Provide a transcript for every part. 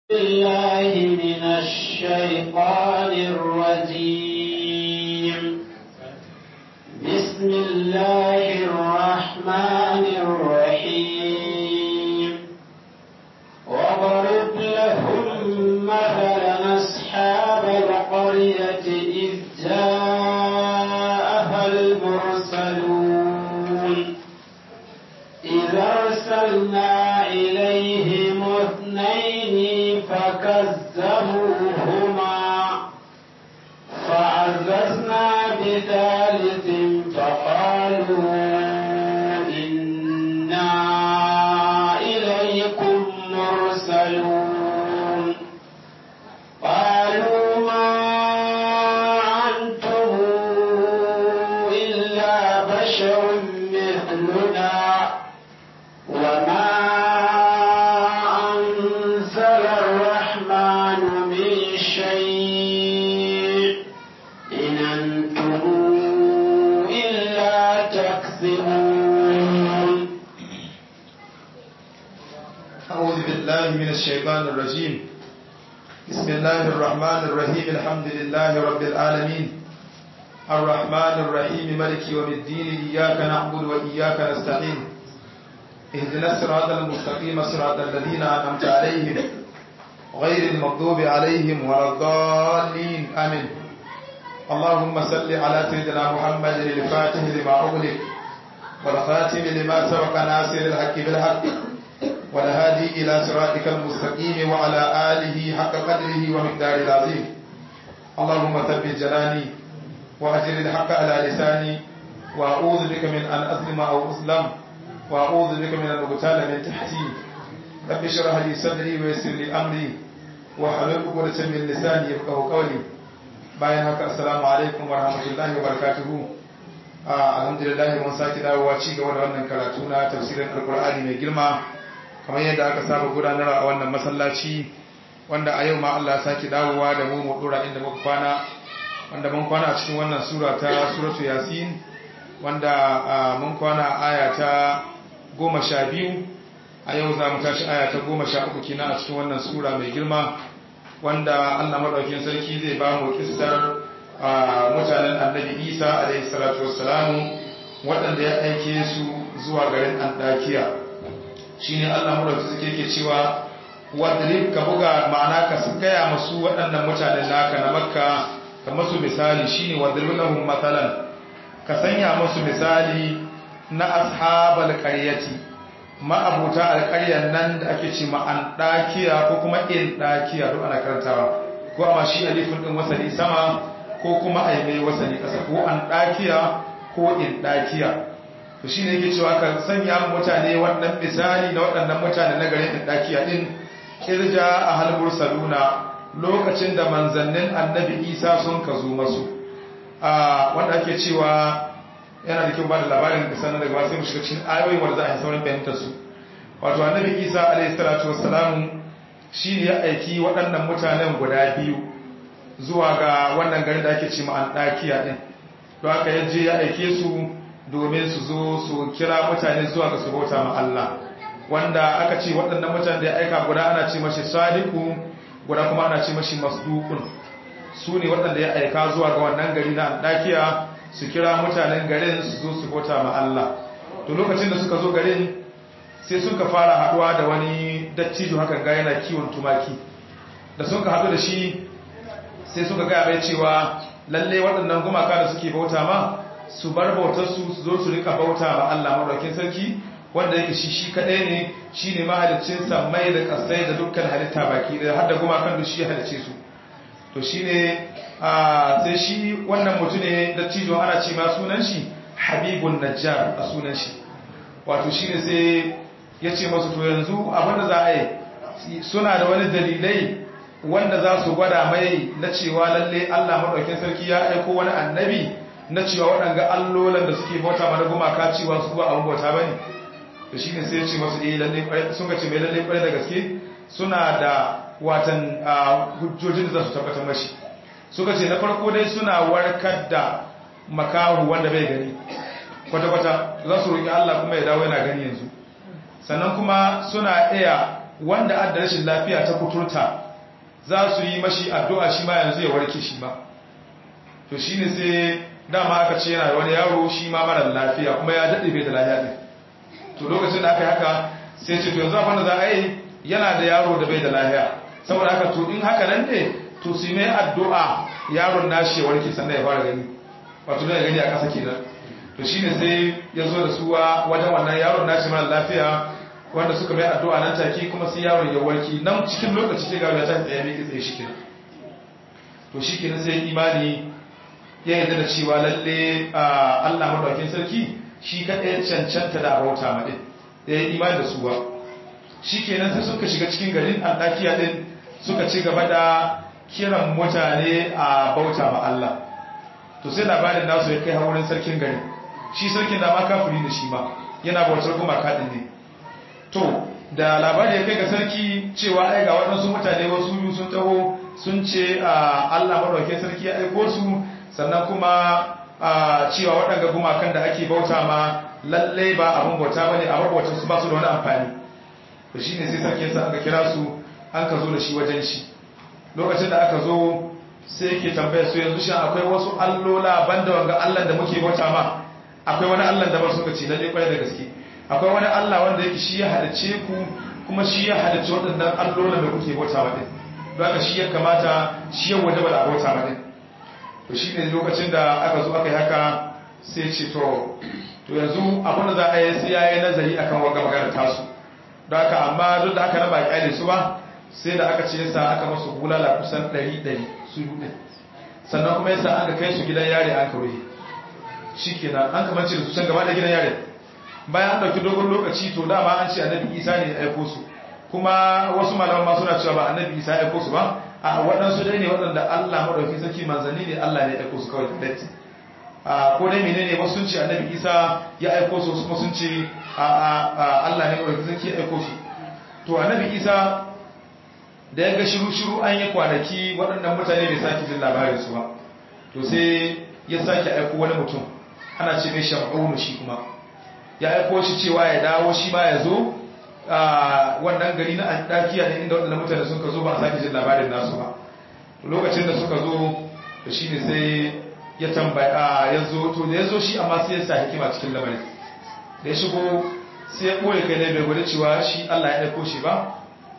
بالله من الشيطان الرجيم بسم الله الرحمن الرحيم وضرب لهم مثلا أصحاب القرية إذ جاءها المرسلون إذ أرسلنا إليهم اثنين فكذبوهما فعززنا بثالث فقالوا إنا إليكم مرسلون قالوا ما أنتم إلا بشر مثلنا وما أنزل الرحمن من شيء إن أنتم إلا تكذبون أعوذ بالله من الشيطان الرجيم بسم الله الرحمن الرحيم الحمد لله رب العالمين الرحمن الرحيم ملك يوم الدين إياك نعبد وإياك نستعين اهدنا الصراط المستقيم صراط الذين أنعمت عليهم غير المغضوب عليهم ولا الضالين آمين اللهم صل على سيدنا محمد الفاتح لما أغلق والخاتم لما سبق ناصر الحق بالحق والهادي إلى صراطك المستقيم وعلى آله حق قدره ومقداره العظيم اللهم ثبت جناني وأجر الحق على لساني وأعوذ بك من أن أظلم أو أظلم وأعوذ بك من أن أغتال من تحتي رب اشرح لي صدري ويسر لي أمري واحلل عقدة من لساني يفقهوا قولي bayan haka assalamu alaikum wa rahmatullahi wa barakatuhu alhamdulillah mun sake dawowa ci gaba da wannan karatu na tafsirin alqur'ani mai girma kamar yadda aka saba gudanarwa a wannan masallaci wanda a yau ma Allah ya sake dawowa da mu mu dora inda muka kwana wanda mun kwana a cikin wannan sura ta suratu yasin wanda mun kwana aya ta goma sha biyu a yau za mu tashi aya ta goma sha uku kina a cikin wannan sura mai girma wanda Allah maɗaukin sarki zai ba mu kissar mutanen annabi isa alaihi salatu wassalamu waɗanda ya aike su zuwa garin andakiya shine Allah maɗaukin sarki yake cewa wadrib ka buga ma'ana ka gaya masu waɗannan mutanen naka na makka ka masu misali shine wadrib lahum mathalan ka sanya masu misali na ashabal qaryati ma'abuta alƙaryar nan da ake ce ma'an ɗakiya ko kuma in ɗakiya duk ana karantawa ko amma shi alifin ɗin wasali sama ko kuma a yi mai wasali ƙasa ko an ɗakiya ko in ɗakiya to shi ne yake cewa ka sanya mutane wannan misali na waɗannan mutane na garin in ɗakiya ɗin kirja a halbur saluna lokacin da manzannin annabi isa sun ka zo masu wanda ake cewa yana da kyau ba da labarin da sanar daga sai mu shiga cikin ayoyin wanda za a yi saurin fahimtar su wato annabi isa alayhi salatu wassalamu shi ne ya aiki waɗannan mutanen guda biyu zuwa ga wannan garin da ake ce ma andakiya din don haka ya je ya aike su domin su zo su kira mutane zuwa ga su bauta ma Allah wanda aka ce waɗannan mutanen da ya aika guda ana ce mashi sadiku guda kuma ana ce mashi masdukun su ne waɗanda ya aika zuwa ga wannan gari na andakiya su kira mutanen garin su zo su bauta ma Allah to lokacin da suka zo garin sai suka fara haduwa da wani dattijo hakan ga yana kiwon tumaki da suka hadu da shi sai suka gaya mai cewa lalle waɗannan gumaka da suke bauta ma su bar bautar su su zo su rika bauta ma Allah madaukakin sarki wanda yake shi shi kadai ne shine mahaliccin mai da kasai da dukkan halitta baki da har da gumakan da shi halicce su to shine sai shi wannan mutum ne da cijon ana ce ma sunan shi habibun najjar a sunan shi wato shi ne sai ya ce masu to yanzu abinda za a yi suna da wani dalilai wanda za su gwada mai na cewa lalle allah maɗaukin sarki ya aiko wani annabi na cewa waɗanga allolan da suke bauta mana gumaka cewa su ba abin bauta ba ne to shi ne sai ya ce masu eh lalle sun ga ce mai lalle kwarai da gaske suna da watan hujjojin da za su tabbatar mashi suka ce na farko dai suna warkar da makahu wanda bai gani kwata-kwata za su roƙi Allah kuma ya dawo yana gani yanzu sannan kuma suna iya wanda adda rashin lafiya ta kuturta za su yi mashi addu'a shi ma yanzu ya warke shi ma to shine sai dama aka ce yana da wani yaro shi ma mara lafiya kuma ya daɗe bai da lafiya ɗin to lokacin da aka yi haka sai ce to yanzu abin da za a yi yana da yaro da bai da lafiya saboda haka to in haka nan ne to su mai addu'a yaron nashi ya warke sannan ya fara gani wato da ya gani a ƙasa kenan to shine sai ya zo da suwa wajen wannan yaron nashi mara lafiya wanda suka mai addu'a nan take kuma sai yaron ya warke nan cikin lokaci sai ga ya ta tsaye mai tsaye shi kenan to shi kenan sai imani ya yarda da cewa lalle Allah madaukakin sarki shi kaɗai cancanta da bauta maɗin da ya imani da su ba shi kenan sai suka shiga cikin garin alɗakiya ɗin suka ci gaba da kiran mutane a bauta ma Allah to sai labarin nasu ya kai wurin sarkin garin shi sarkin da ma kafiri da shi ma yana bautar kuma kaɗin ne to da labari ya kai ga sarki cewa ai ga waɗansu mutane wasu biyu sun taho sun ce Allah madaukakin sarki ya aiko su sannan kuma cewa waɗanda gumakan da ake bauta ma lalle ba abin bauta bane a bautar su ba su da wani amfani to shine sai sarki sa aka kira su an ka zo da shi wajen shi lokacin da aka zo sai yake tambaya su yanzu shin akwai wasu allola banda wanga Allah da muke bauta ma akwai wani Allah da ba suka ce lalle kwarai da gaske akwai wani Allah wanda yake shi ya halice ku kuma shi ya halice waɗannan allola da kuke bauta ma din don haka shi ya kamata shi ya wajaba da bauta ma din to shi ne lokacin da aka zo aka yi haka sai ce to to yanzu abin da za a yi sai ya yi nazari akan wanga magana tasu don haka amma duk da aka raba kyale su ba sai da aka ce yasa aka masu bulala kusan ɗari ɗari su yi sannan kuma yasa aka kai su gidan yare an kawai shi kenan an kamance da su can gaba da gidan yare bayan an ɗauki dogon lokaci to dama an ce annabi isa ne ya aiko su kuma wasu malaman ma suna cewa ba annabi isa ya aiko su ba a waɗansu dai ne waɗanda Allah maɗauki sarki manzanni ne Allah ne ya aiko su kawai direct a ko dai menene wasu sun ce annabi Isa ya aiko su kuma sun ce a Allah ne maɗauki sarki ya aiko su to annabi Isa da ya ga shiru shiru an yi kwanaki waɗannan mutane bai sake jin labarin su ba to sai ya sake aiko wani mutum ana ce mai sham'unu shi kuma ya aiko shi cewa ya dawo shi ma ya zo wannan gari na antakiya ne inda waɗanda mutane suka zo ba a sake jin labarin nasu ba lokacin da suka zo da shi ne sai ya tambaya ya zo to da ya zo shi amma sai ya sa hikima cikin lamarin da ya shigo sai ya ɓoye kai ne bai gwada cewa shi allah ya ɗauko shi ba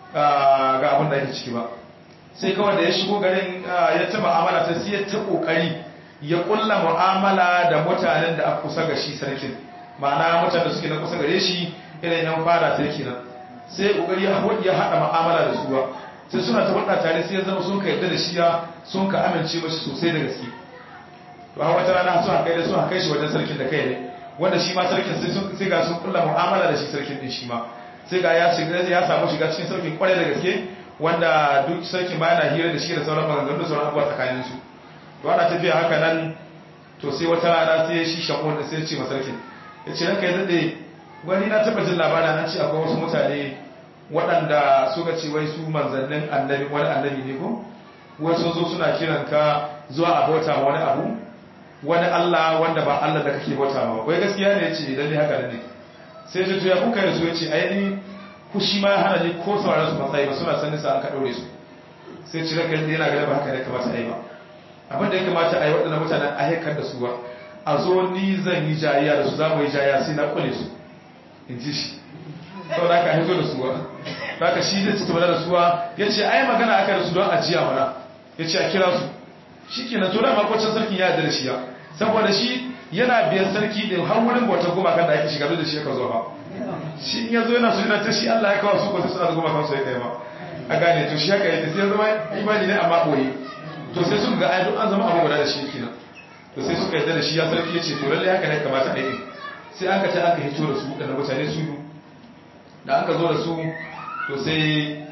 ga abin da ake ciki ba sai kawai da ya shigo garin ya ta ma'amala ta sai ya ta ƙoƙari ya ƙulla mu'amala da mutanen da aka kusa ga shi sarkin ma'ana mutanen da suke na kusa gare shi irin yan fara ta yake nan sai kokari ya haɗa ma'amala da suwa sai suna ta faɗa tare sai ya zama sun ka yadda da shi ya sun ka amince mashi sosai da gaske to a wata rana sun haka da sun haka shi wajen sarkin da kai ne wanda shi ma sarkin sai ga sun kulla mu'amala da shi sarkin din shi ma sai ga ya shiga ya samu shiga cikin sarkin kwarai da gaske wanda duk sarkin ma yana hira da shi da sauran maganganu da sauran abubuwa tsakanin su to ana tafiya haka nan to sai wata rana sai shi shakon da sai ya ce ma sarkin ya ce ranka ya daɗe wani na taba jin labarin an ce akwai wasu mutane waɗanda suka ce wai su manzannin annabi wani annabi ne ko wasu zo suna kiran ka zuwa a bauta ma wani abu wani Allah wanda ba Allah da kake bauta ma wai gaskiya ne yace idan ne haka ne sai ta tuya kuka da su yace ai ni ku shi ma hana ni ko sauraron su matsayi ba suna sanin sa an ka daure su sai ci ranka yana ga ba haka ne kamata ai ba abin da ya kamata ai waɗannan mutanen a haikar da su ba a zo ni zan yi jayayya da su za mu yi jayayya sai na kule su in ji shi sau da aka hito da suwa da aka shi zai cikin da suwa ya ce ai magana aka da su don ajiya mana ya ce a kira su shi ke na tura makwacin sarkin ya da shi ya saboda shi yana biyan sarki da har wurin bautar gumakan da ake shiga da shi ya ka zo ba shi in ya zo yana su yana ta shi allah ya kawo su ko sai suna da gumakan su ya kai ma a gane to shi haka yake sai ya zama imani ne amma ɓoye to sai suka ga ai duk an zama abu guda da shi kenan to sai suka yarda da shi ya sarki ya ce to lallai haka ne kamata a yi sai aka ta aka hito da su waɗanda mutane su yi da aka zo da su to sai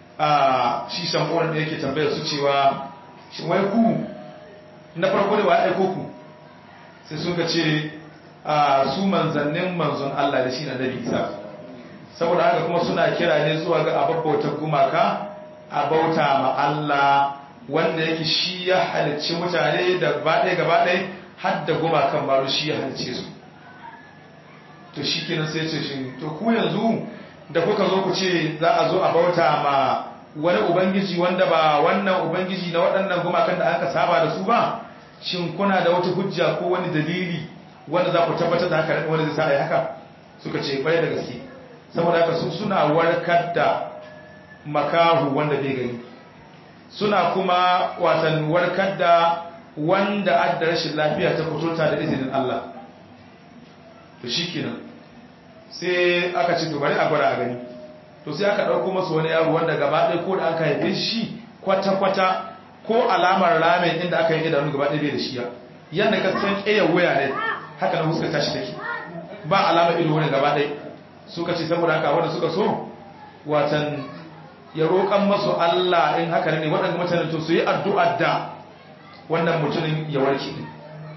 a shi shambonin da yake tambayar su cewa shi wai ku na farko da wa aiko ku sai suka ce a su manzannin manzon Allah da shi na nabi isa saboda haka kuma suna kira ne zuwa ga ababbautar gumaka a bauta ma Allah wanda yake shi ya halicci mutane da gabaɗaya gabaɗaya har da gumakan maru shi ya halicce su to shi kenan sai ce shi to ku yanzu da kuka zo ku ce za a zo a bauta ma wani ubangiji wanda ba wannan ubangiji na waɗannan gumakan da aka saba da su ba shin kuna da wata hujja ko wani dalili wanda za ku tabbatar da haka wanda zai sa a yi haka suka ce kwarai da gaske saboda haka su suna warkar da makahu wanda bai gani suna kuma watan warkar da wanda adda rashin lafiya ta kuturta da izinin Allah to shikenan sai aka ce to bari a gwada a gani to sai aka ɗauko masu wani yaro wanda gaba ɗaya ko da aka haife shi kwata-kwata ko alamar ramen inda aka yi idanu gaba ɗaya bai da shi yadda ka san ƙeyar wuya ne haka na huskar tashi take ba alamar ido wani gaba ɗaya suka ce saboda haka wanda suka so watan ya roƙan masu Allah in haka ne waɗanda mutanen to su yi addu'ar da wannan mutumin ya warke ne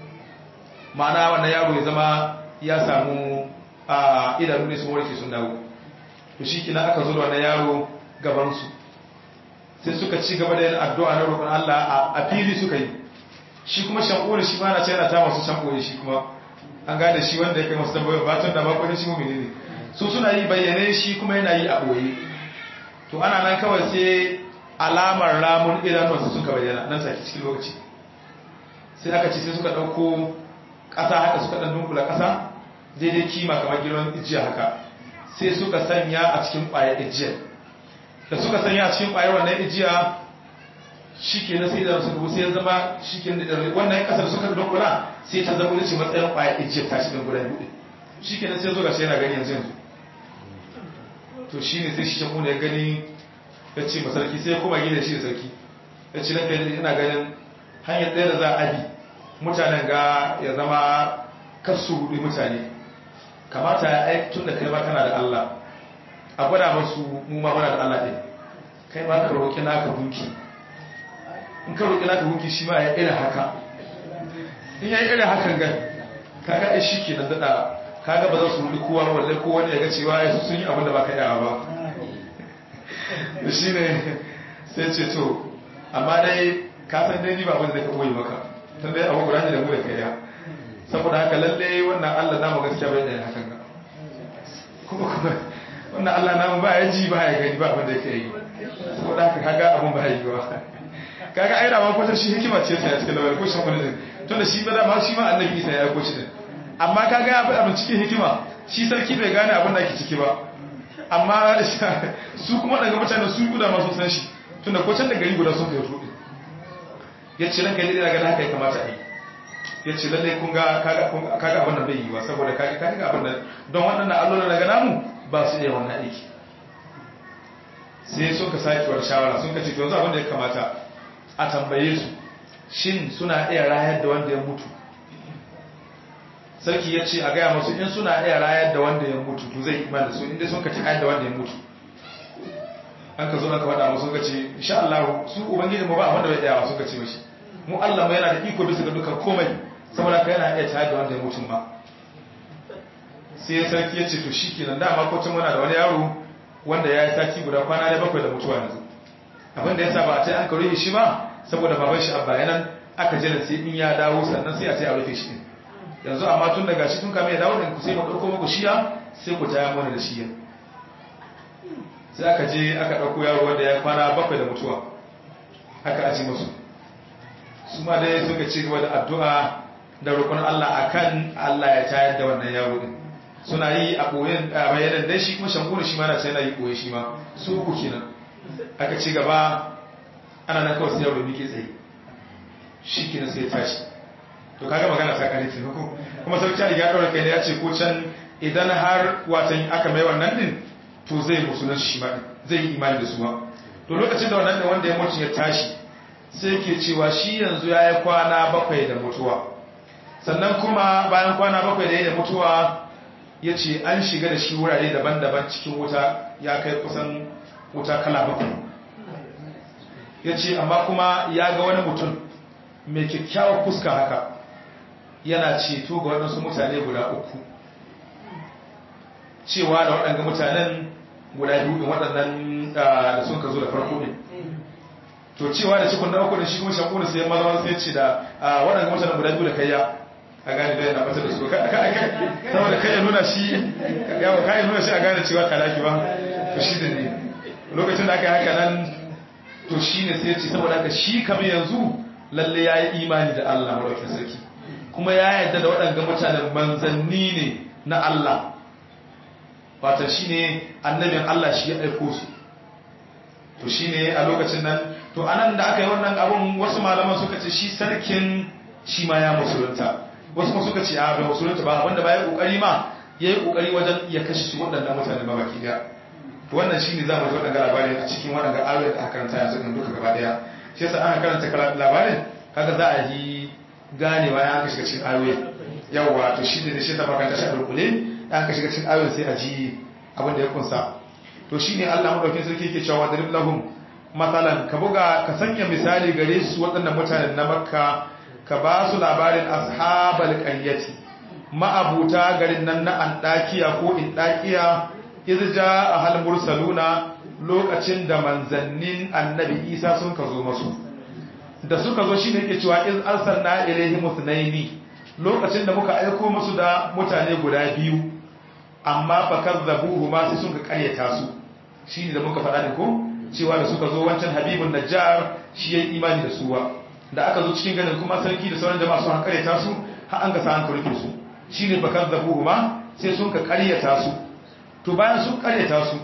ma'ana wannan yaro ya zama ya samu a idanu ne sun warke sun dawo to shi kina aka zo da wannan yaro gabansu sai suka ci gaba da yin addu'a na roƙon Allah a fili suka yi shi kuma shankuri shi ma na ce yana ta masu shankuri shi kuma an gane shi wanda ya kai masu tambayoyin batun da makon shi mummuni ne su suna yi bayyane shi kuma yana yi a ɓoye to ana nan kawai sai alamar ramun idanuwansu suka bayyana nan sake cikin lokaci sai aka ce sai suka ɗauko ƙasa haka suka ɗan dunkula ƙasa daidai kima kamar girman ijiya haka sai suka sanya a cikin ƙwayar ijiyar da suka sanya a cikin ƙwayar wannan ijiya shi ke na sai da suka bu sai ya zama shi ke wannan ƙasar suka dunkula sai ta zama wuce matsayin ƙwayar ijiyar ta shi ɗin guda biyu shi ke na sai zo ga shi yana gani yanzu yanzu to shi ne sai shi shan ya gani ya ce masarki sai ya koma gida shi da sarki ya ce lafiya yana ganin hanyar ɗaya da za a bi mutanen ga ya zama kasu hudu mutane kamata ya aiki tun da kai ma kana da Allah a gwada masu mu ma muna da Allah ɗin kai ma ka roƙi naka gunki in ka roƙi naka gunki shi ma ya irin haka in ya yi irin hakan ga kaga ai shi ke nan daɗa kaga ba za su hudu kowa walle ko wani ya ga cewa ya sun yi abin da ba ka yawa ba da shi ne sai ce to amma dai ka san dai ni ba abin da ka ɓoye maka tun dai abu guda ne da mu da kai ya saboda haka lalle wannan Allah namu gaskiya bai da hakan ga kuma kuma wannan Allah namu ba ya ji ba ya gani ba abin da yake yi saboda haka kaga abun ba ya yi ba kaga ai da ma ko shi hikima ce sai a cikin lawal ko shi kuma ne tunda shi ba da ma shi ma annabi Isa ya ko shi din amma kaga ya fi abin cikin hikima shi sarki bai gane abin da ake ciki ba amma su kuma daga mutane su guda ma sun san shi tunda ko can da gari guda sun kai tuɗi ya ce ranka ne daga haka ya kamata a yi ya ce lallai kun ga kaga abin da bai yi ba saboda kaga kaga abin da don waɗannan allolin daga namu ba su iya wannan aiki sai sun ka sake wani shawara sun ka ce to yanzu abin da ya kamata a tambaye su shin suna iya rayar da wanda ya mutu sarki ya ce a gaya masu in suna iya rayar da wanda ya mutu to zai iman da su inda sun ka ci da wanda ya mutu an ka zo aka faɗa musu ka ce insha Allah su ubangiji mu ba abin da bai tsaya sun ka ce mashi mu Allah mu yana da iko bisa ga dukkan komai saboda ka yana iya tayar da wanda ya mutum ba sai sarki ya ce to shi kenan dama ko tun muna da wani yaro wanda ya yi sati guda kwana da bakwai da mutuwa yanzu abin da ya sa ba a ce an karo shi ba saboda baban shi abba yanan aka jira sai in ya dawo sannan sai a ce a rufe shi din yanzu amma tun daga shi tun kame ya dawo da ku sai mu ɗauko muku shiya sai ku taya mana da shiya sai aka je aka ɗauko yaro wanda ya kwana bakwai da mutuwa aka aji musu su ma dai suka ci gaba da addu'a da roƙon Allah akan Allah ya tayar da wannan yaro din suna yi a ɓoyen a bayanan dai shi kuma shankuna shi ma na sai na yi ɓoye shi ma su uku kenan aka ci gaba ana nan kawai sai yaro miƙe tsaye shi kenan sai ya tashi to kaga magana ta kare ta ko kuma sarki Ali ya daura kai ne ya ce ko can idan har watan aka mai wannan din to zai musulunci shi ma zai yi imani da su ma to lokacin da wannan din wanda ya mutu ya tashi sai ke cewa shi yanzu ya yi kwana bakwai da mutuwa sannan kuma bayan kwana bakwai da ya da mutuwa ya ce an shiga da shi wurare daban-daban cikin wuta ya kai kusan wuta kala bakwai ya ce amma kuma ya ga wani mutum mai kyakkyawar fuska haka yana ceto ga waɗansu mutane guda uku cewa da waɗanda mutanen guda biyu ɗin waɗannan da sun ka zo da farko ne to cewa da cikin da uku da shi kuma shakuna sai maza sai ce da waɗanda mutanen guda biyu da kayya a gane da yana bata da su saboda kai ya nuna shi yawa kai nuna shi a gane cewa kalaki ba to shi da ne lokacin da aka yi haka nan to shi ne sai ce saboda haka shi kamar yanzu lalle ya yi imani da Allah maraukin sarki kuma ya yarda da waɗanda mutanen manzanni ne na Allah wata shi ne annabin Allah shi ya aiko su to shi ne a lokacin nan to anan da aka yi wannan abun wasu malaman suka ce shi sarkin shi ma ya musulunta wasu kuma suka ce a bai musulunta ba wanda ba ya kokari ma ya yi kokari wajen ya kashe su waɗannan mutane ba baki daya to wannan shine za mu ji waɗanda labarin a cikin waɗanda ayoyin da aka karanta yanzu ɗin duka gaba daya shi yasa aka karanta labarin kaga za a yi ganewa ya aka shiga cikin ayoyin yawwa to shi ne shi ta makanta shi a dulkule ya aka shiga cikin ayoyin sai a ji abin da ya kunsa to shine Allah madaukakin sarki yake cewa wadrib lahum matsalan ka buga ka sanya misali gare su waɗannan mutanen na makka ka ba su labarin ashabal qaryati ma'abuta garin nan na andakiya ko indakiya irja ahal mursaluna lokacin da manzannin annabi isa sun ka zo masu da suka zo shine yake cewa iz arsalna ilaihim ithnaini lokacin da muka aiko musu da mutane guda biyu amma fakazzabuhu ma sai sun ka karyata su shine da muka faɗa ne ko cewa da suka zo wancan habibun najjar shi ya imani da suwa da aka zo cikin ganin kuma sarki da sauran jama'a sun karyata su har an ga sa an karfe su shine bakar zabuhu ma sai sun ka karyata su to bayan sun karyata su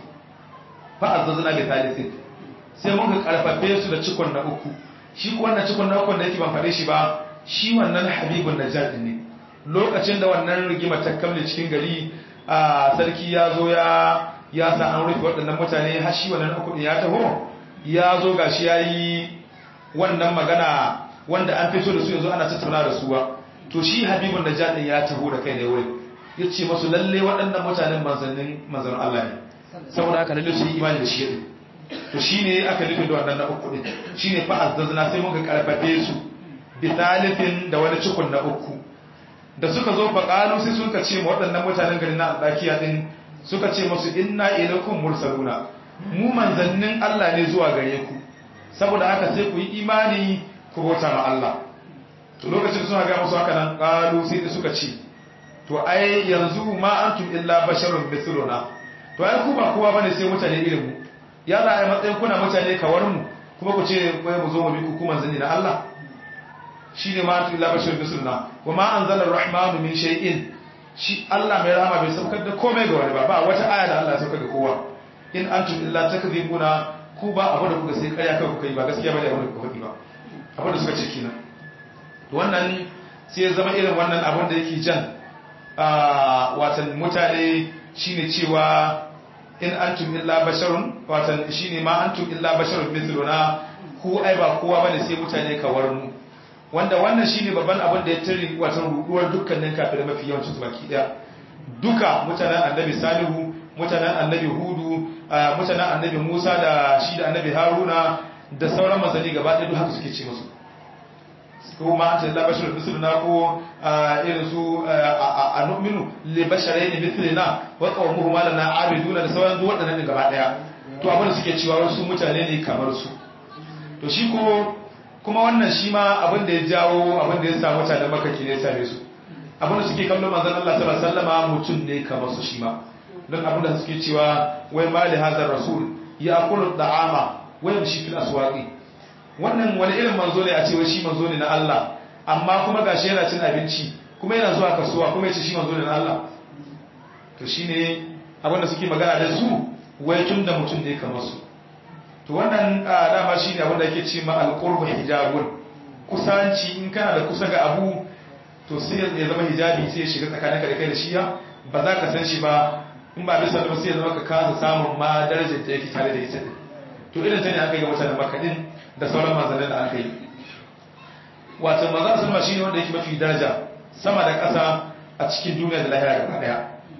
fa azzazna bi thalithin sai mun ka karfafe su da cikon na uku shi ko wannan cikon na uku da yake ban fade shi ba shi wannan habibun najjar din ne lokacin da wannan rigima ta kamle cikin gari a sarki ya zo ya ya sa an rufe waɗannan mutane har shi wannan uku ya taho ya zo gashi yayi wannan magana wanda an fito da su yanzu ana tattauna da su ba to shi habibun najjar din ya taho da kai ne wurin yace masu lalle waɗannan mutanen manzannin manzannin Allah ne saboda haka lalle su yi imani da shi din to shine aka rufe da wannan na uku din shine fa azzazna sai muka karfafe su bi thalifin da wani cikun na uku da suka zo fa qalu sai suka ce ma waɗannan mutanen garin na Andakiya din suka ce musu inna ilaikum mursaluna mu manzannin Allah ne zuwa gare ku saboda haka sai ku yi imani ku bauta ma Allah to lokacin suna ga musu haka nan qalu sai suka ce to ai yanzu ma antum illa basharun mithluna to ai ku ba kowa bane sai mutane irin mu ya za a yi matsayin kuna mutane kawar mu kuma ku ce wai mu zo mu bi ku kuma manzanni na Allah shine ma antum illa basharun mithluna wa ma anzala ar-rahmanu min shay'in shi Allah mai rahama bai saukar da komai ga wani ba ba wata aya da Allah ya saukar da kowa in antum illa takdhibuna ku ba abu da kuka sai ƙarya kai kuka yi ba gaskiya bane abu da kuka faɗi ba abu da suka ce kenan to wannan sai ya zama irin wannan abin da yake jan watan mutane shine cewa in antum illa basharun watan shine ma antum illa basharun mithluna ku ai ba kowa bane sai mutane kawar mu wanda wannan shine babban abin da ya tare watan ruduwar dukkanin kafirai mafi yawancin su baki daya duka mutanen annabi salihu mutanen annabi hudu mutanen annabi musa da shi da annabi haruna da sauran masani gaba ɗaya duk haka suke ce musu ko ma an ce la bashar misluna ko irin su a nu'minu li basharayn mithlina wa qawmuhu ma lana abiduna da sauran duk waɗannan gaba ɗaya to abin da suke cewa wasu mutane ne kamar su to shi ko kuma wannan shi ma abin da ya jawo abin da ya sa mutanen makaki ne ya same su abin da suke kallon manzon Allah sallallahu alaihi wasallam mutum ne kamar su shi ma don abin da suke cewa wai mali hazar rasul ya akulu da'ama wai shi fil aswaqi wannan wani irin manzo ne a ce wai shi manzo ne na Allah amma kuma gashi yana cin abinci kuma yana zuwa kasuwa kuma yace shi manzo ne na Allah to shine abin da suke magana da su wai tun da mutum ne kamar su to wannan dama shine abin da yake ce ma alqurbu hijabun kusanci in kana da kusa ga abu to sai ya zama hijabi sai ya shiga tsakaninka da kai da shiya ba za ka san shi ba in ba bisa da sai ya zama ka kasa samun ma darajar da yake tare da ita din to irin ta ne aka yi ga mutanen makadin da sauran manzannin da aka yi wato manzan sulma shi ne wanda yake mafi daraja sama da ƙasa a cikin duniya da lahira gaba daya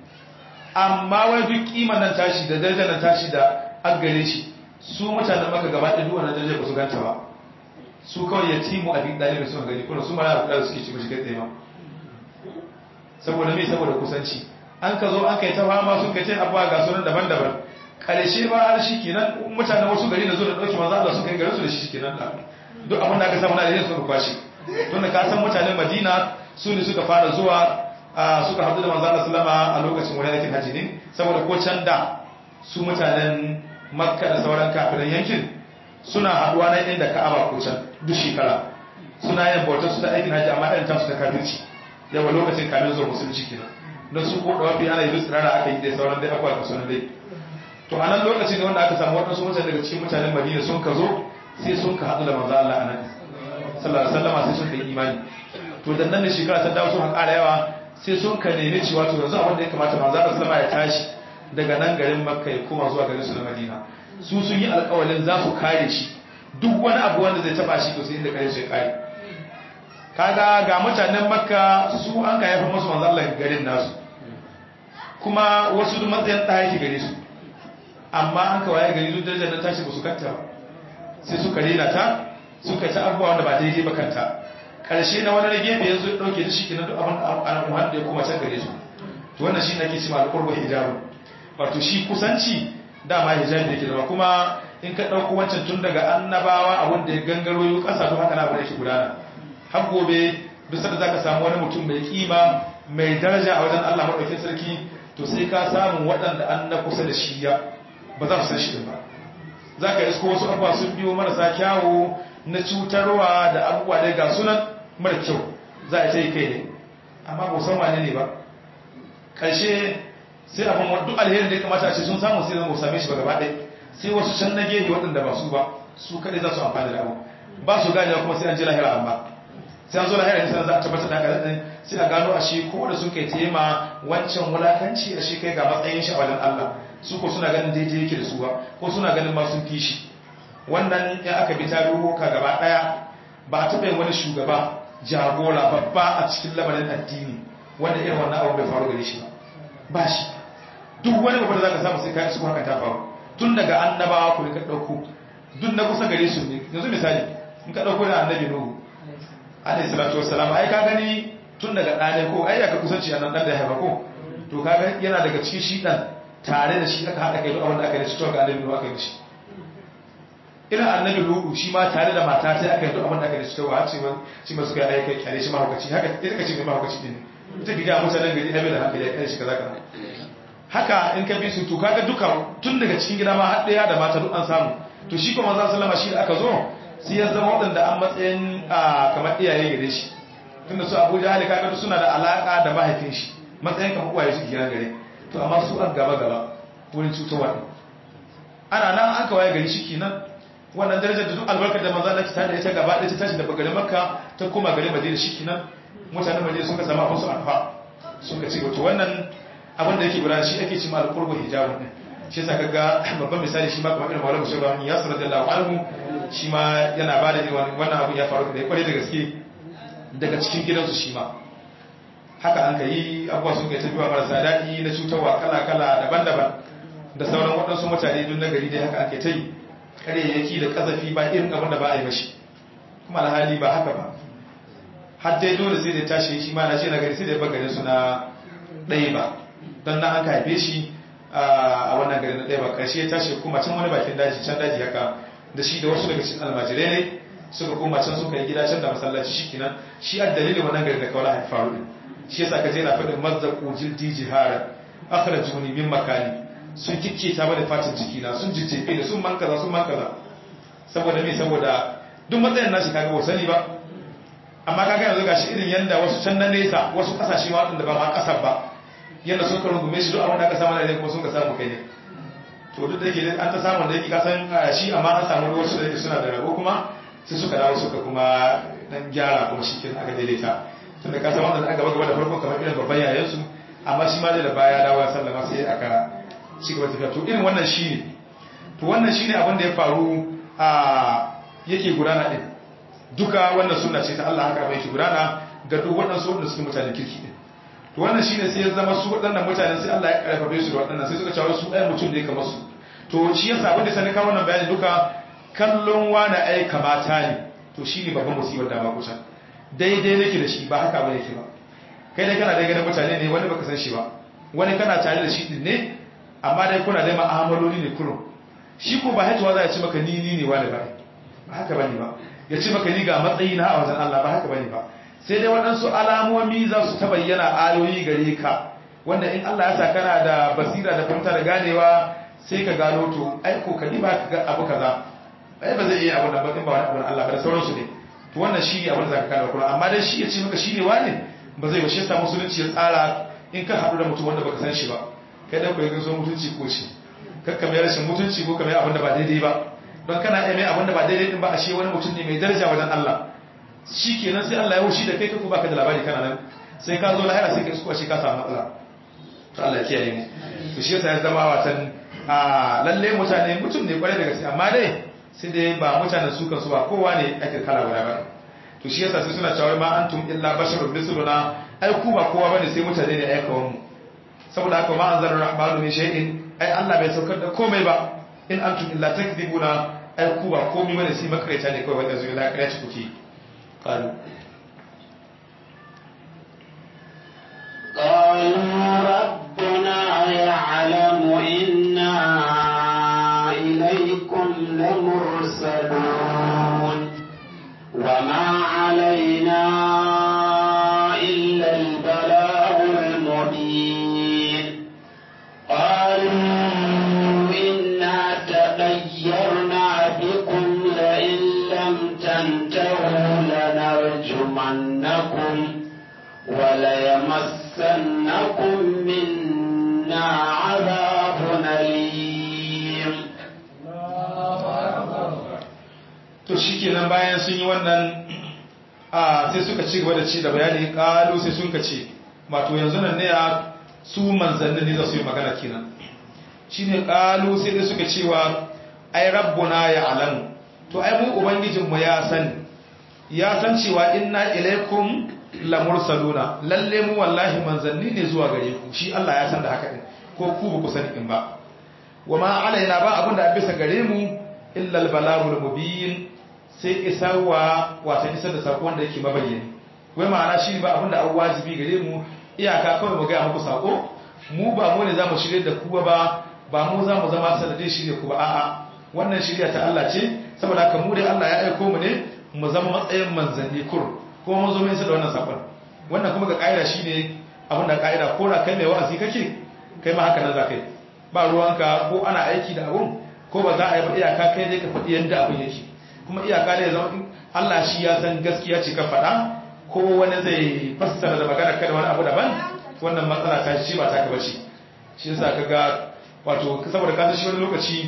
amma wai duk kiman nan tashi da darajar nan tashi da an gare shi su mutanen maka gaba ɗaya duk wannan darajar ba su ganta ba su kawai ya timu a duk ɗalibin sun gani kuma su mara da suke ci mashi kai tsaye ma saboda me saboda kusanci an ka zo an kai ta fama sun kai ta abuwa ga sunan daban-daban karshe ba har shi kenan mutanen wasu gari na zo da ɗauki manzo Allah suka yi garin su da shi kenan da duk abin da aka samu na da yin sun kwashi tunda ka san mutanen Madina su ne suka fara zuwa suka haɗu da manzo Allah sallama a lokacin wani aikin haji ne saboda ko can da su mutanen makka da sauran kafiran yankin suna haɗuwa na inda ka'aba ko can duk shekara suna yin bautar su ta aikin haji amma irin tasu ta kafirci yawa lokacin kamin zuwa musulunci kenan don su ko da wafi ana yi tsirara aka yi dai sauran dai akwai kasu na dai to a nan lokacin ne wanda aka samu waɗansu mutane daga cikin mutanen madina sun ka zo sai sun ka haɗu da manzo Allah a nan sallallahu alaihi wasallam sai sun kai imani to dan nan ne shekara ta dawo sun ƙara yawa sai sun ka nemi cewa to yanzu abin da ya kamata manzo Allah sallama ya tashi daga nan garin Makka ya koma zuwa garin su na Madina su sun yi alƙawalin za su kare shi duk wani abu wanda zai taba shi to sai inda kare su ya kare kaga ga mutanen Makka su an ka yafa musu manzo Allah garin nasu kuma wasu duk matsayin ɗaya yake gare su amma an ka waye gari duk darajar nan tashi ba su kanta ba sai suka rena ta suka ta abubuwa wanda ba daidai ba kanta karshe na wani gefe yanzu ya dauke da shi kenan duk abin al'amuran da ya kuma can gare su to wannan shi nake cewa alqurbu hijabu wato shi kusanci dama hijabi yake zama kuma in ka dauko wancan tun daga annabawa abin da ya gangaro yau kasa to haka na bane shi gudana har gobe duk sanda zaka samu wani mutum mai kima mai daraja a wajen Allah madaukakin sarki to sai ka samu waɗanda an na kusa da shi ya ba za su san shi din ba za ka isko wasu abubuwa sun biyo marasa kyawu na cutarwa da abubuwa dai ga sunan mara kyau za a yi kai ne amma ba san wane ne ba ƙarshe sai abin duk alherin da ya kamata a ce sun samu sai zama same shi ba gaba ɗaya sai wasu can na gefe waɗanda ba su ba su kaɗai za su amfani da abu ba su ganewa kuma sai an ji lahira amma sai an zo lahira ne sai za a tabbatar da haka ɗin sai a gano a shi ko da sun kai tema wancan wulakanci a shi kai ga matsayin shi a wajen Allah su ko suna ganin daidai yake da su ba ko suna ganin ma sun fi shi wannan ya aka bi tarihoka gaba daya ba a taɓa yin wani shugaba jagora babba a cikin lamarin addini wanda irin wannan abu bai faru gare shi ba ba shi duk wani babba da za ka samu sai kayan su haka ta faru tun daga annabawa ku ka ɗauko duk na kusa gare su ne yanzu misali in ka ɗauko da annabi nuhu alaihi salatu wassalam ai ka gani tun daga ɗane ko ai ka kusanci a nan ɗan da ya haifa ko to kaga yana daga cikin shi ɗan tare da shi aka haɗa kai duk abin da aka yi shi to ga annabi nuhu aka yi shi irin annabi ludu shi ma tare da mata sai aka yi duk abin da aka yi shi to har ce shi ma suka yi aika kyale shi mahaukaci haka ita ka ce mai mahaukaci din ita ki ga mutanen gari abin da haka ya kai shi kaza kaza haka in ka bi su to kaga duka tun daga cikin gida ma har ɗaya da mata duk an samu to shi kuma manzon sallama shi da aka zo sai ya zama waɗanda an matsayin kamar iyaye gare shi tunda su Abuja hali kaga suna da alaka da mahaifin shi matsayin kamar uwaye su gidan gare to amma su an gaba gaba wurin cutarwa ɗin ana nan an kawai gari shi kenan wannan darajar da duk albarkar da maza Allah ta da ita gaba ɗaya ta tashi daga garin Makka ta koma garin Madina shi kenan mutanen Madina suka samu abin su alfa suka ce to wannan abin da yake gudana shi ake cewa al-qurbu hijabun din shi yasa kaga babban misali shi ma kamar irin Maulana Musa ya sallallahu anhu shi ma yana bada irin wannan abu ya faru da ya kware da gaske daga cikin gidansu shi ma haka an ka yi abuwa sun kai tafiya marasa daɗi na cutarwa kala-kala daban-daban da sauran waɗansu mutane duk na gari dai haka ake ta yi ƙaryayyaki da ƙazafi ba irin abin da ba a yi mashi kuma alhali ba haka ba har dai dole sai da tashi shi ma na ce na gari sai da ya gari suna ɗaya ba don na an ka haife shi a wannan gari na ɗaya ba ƙarshe ya tashi kuma can wani bakin daji can daji haka da shi da wasu daga cikin almajirai ne suka koma can suka yi gida can da masallaci shi kenan shi a dalilin wannan gari da kawai haifaru ne shi yasa ka je na faɗin mazzaku jildi jihara akhrajuni min makani sun kike ta bada fatin jiki na sun jijjefe da sun mankaza sun mankaza saboda me saboda duk matsayin nashi kaga ba sani ba amma kaga yanzu gashi irin yanda wasu can na nesa wasu kasashe ma wadanda ba ma kasar ba yanda sun karu gume shi duk abin da aka samu da kuma sun ka samu kai ne to duk da yake an ta samu da yake kasan shi amma an samu wasu da yake suna da rabo kuma sai suka dawo suka kuma dan gyara kuma shi kin aka daidaita tunda ka san wanda aka gaba da farko kamar irin babban yayan su amma shi ma da baya dawo ya sallama sai aka ci gaba tafiya to irin wannan shine to wannan shine abin da ya faru a yake gudana din duka wannan sunna ce ta Allah haka bai yake gudana ga duk waɗansu waɗanda suke mutanen kirki din to wannan shine sai ya zama su waɗannan mutanen sai Allah ya karfafe su da waɗannan sai suka cewa su ɗaya mutum ne kamar su to shi yasa abin da sani kawo wannan bayani duka kallon wani ai kamata ne to shine babban musibar da ba kusa daidai nake da shi ba haka ba yake ba kai dai kana dai ganin mutane ne wani baka san shi ba wani kana tare da shi din ne amma dai kuna dai ma'amaloli ne kurum shi ko ba haituwa za ya ci maka ni ni ne wani ba ba haka bane ba ya ci maka ni ga matsayi na a wajen Allah ba haka bane ba sai dai waɗansu alamomi za su ta bayyana ayoyi gare ka wanda in Allah ya sa kana da basira da fahimta da ganewa sai ka gano to ai ko ka ba ka ga abu kaza ai ba zai iya abu da ba in ba wani abu Allah ba da sauransu ne to wannan shi ne abin da zaka kana Qur'ani amma dai shi ya ce maka shi ne wani ba zai ba shi yasa musulunci ya tsara in ka haɗu da mutum wanda baka san shi ba kai da kai gaso mutunci ko shi kakka mai rashin mutunci ko kamar abin da ba daidai ba don kana iya mai abin da ba daidai din ba ashe wani mutum ne mai daraja wajen Allah shi kenan sai Allah ya wuce da kai ka ko baka da labari kana nan sai ka zo lahira sai ka isko ashe ka samu matsala to Allah ya kiyaye mu to shi yasa ya zama watan a lalle mutane mutum ne kwarai da gaske amma dai sai dai ba mutanen su kansu ba kowa ne ake kala guda ba to shi yasa sai suna cewa ma antum illa basharun misluna ai ku ba kowa bane sai mutane ne aikawan mu saboda haka ma anzalar rahmanu min shay'in ai Allah bai saukar da komai ba in antum illa takdibuna ai ku ba komai bane sai makareta ne kawai wanda zuwa lakariya ci kuke qalu قالوا ربنا يعلم إنا إليكم لمرسلون وما علينا إلا البلاغ المبين قالوا إنا تغيرنا بكم لئن لم تنتهوا لنرجمنكم وليمسنكم منا عذاب أليم to shikenan bayan sun yi wannan a sai suka ci gaba da ci da bayani kalu sai sun ka ce wato yanzu nan ne a su manzannin ne za su yi magana kenan shine kalu sai dai suka cewa ai rabbuna ya alamu to ai mu ubangijinmu ya sani ya san cewa inna ilaikum lamursaluna lalle mu wallahi manzanni ne zuwa gare ku shi Allah ya san da haka din ko ku ba ku sani din ba wa ma alaina ba abinda a bisa gare mu illa albalagul mubin sai isarwa wata isar da sako wanda yake mabayyani wai ma'ana shi ba abinda an wajibi gare mu iyaka kawai mu ga muku sako mu ba mu ne zamu shirye da ku ba ba mu za mu zama sanadin shirye ku ba a'a wannan shirya ta Allah ce saboda haka mu dai Allah ya aiko mu ne mu zama matsayin manzanni kur kuma mun zo mun isa da wannan sakon wannan kuma ga kaida shine abin da kaida ko da kai mai wa'azi kake kai ma haka nan za kai ba ruwanka ko ana aiki da abun ko ba za a yi ba iyaka kai dai ka faɗi yadda abin yake kuma iyaka da ya zama Allah shi ya san gaskiya ce ka faɗa ko wani zai fassara da magana kada wani abu daban wannan matsala ta shi ba ta ka bace shi yasa kaga wato saboda ka san shi wani lokaci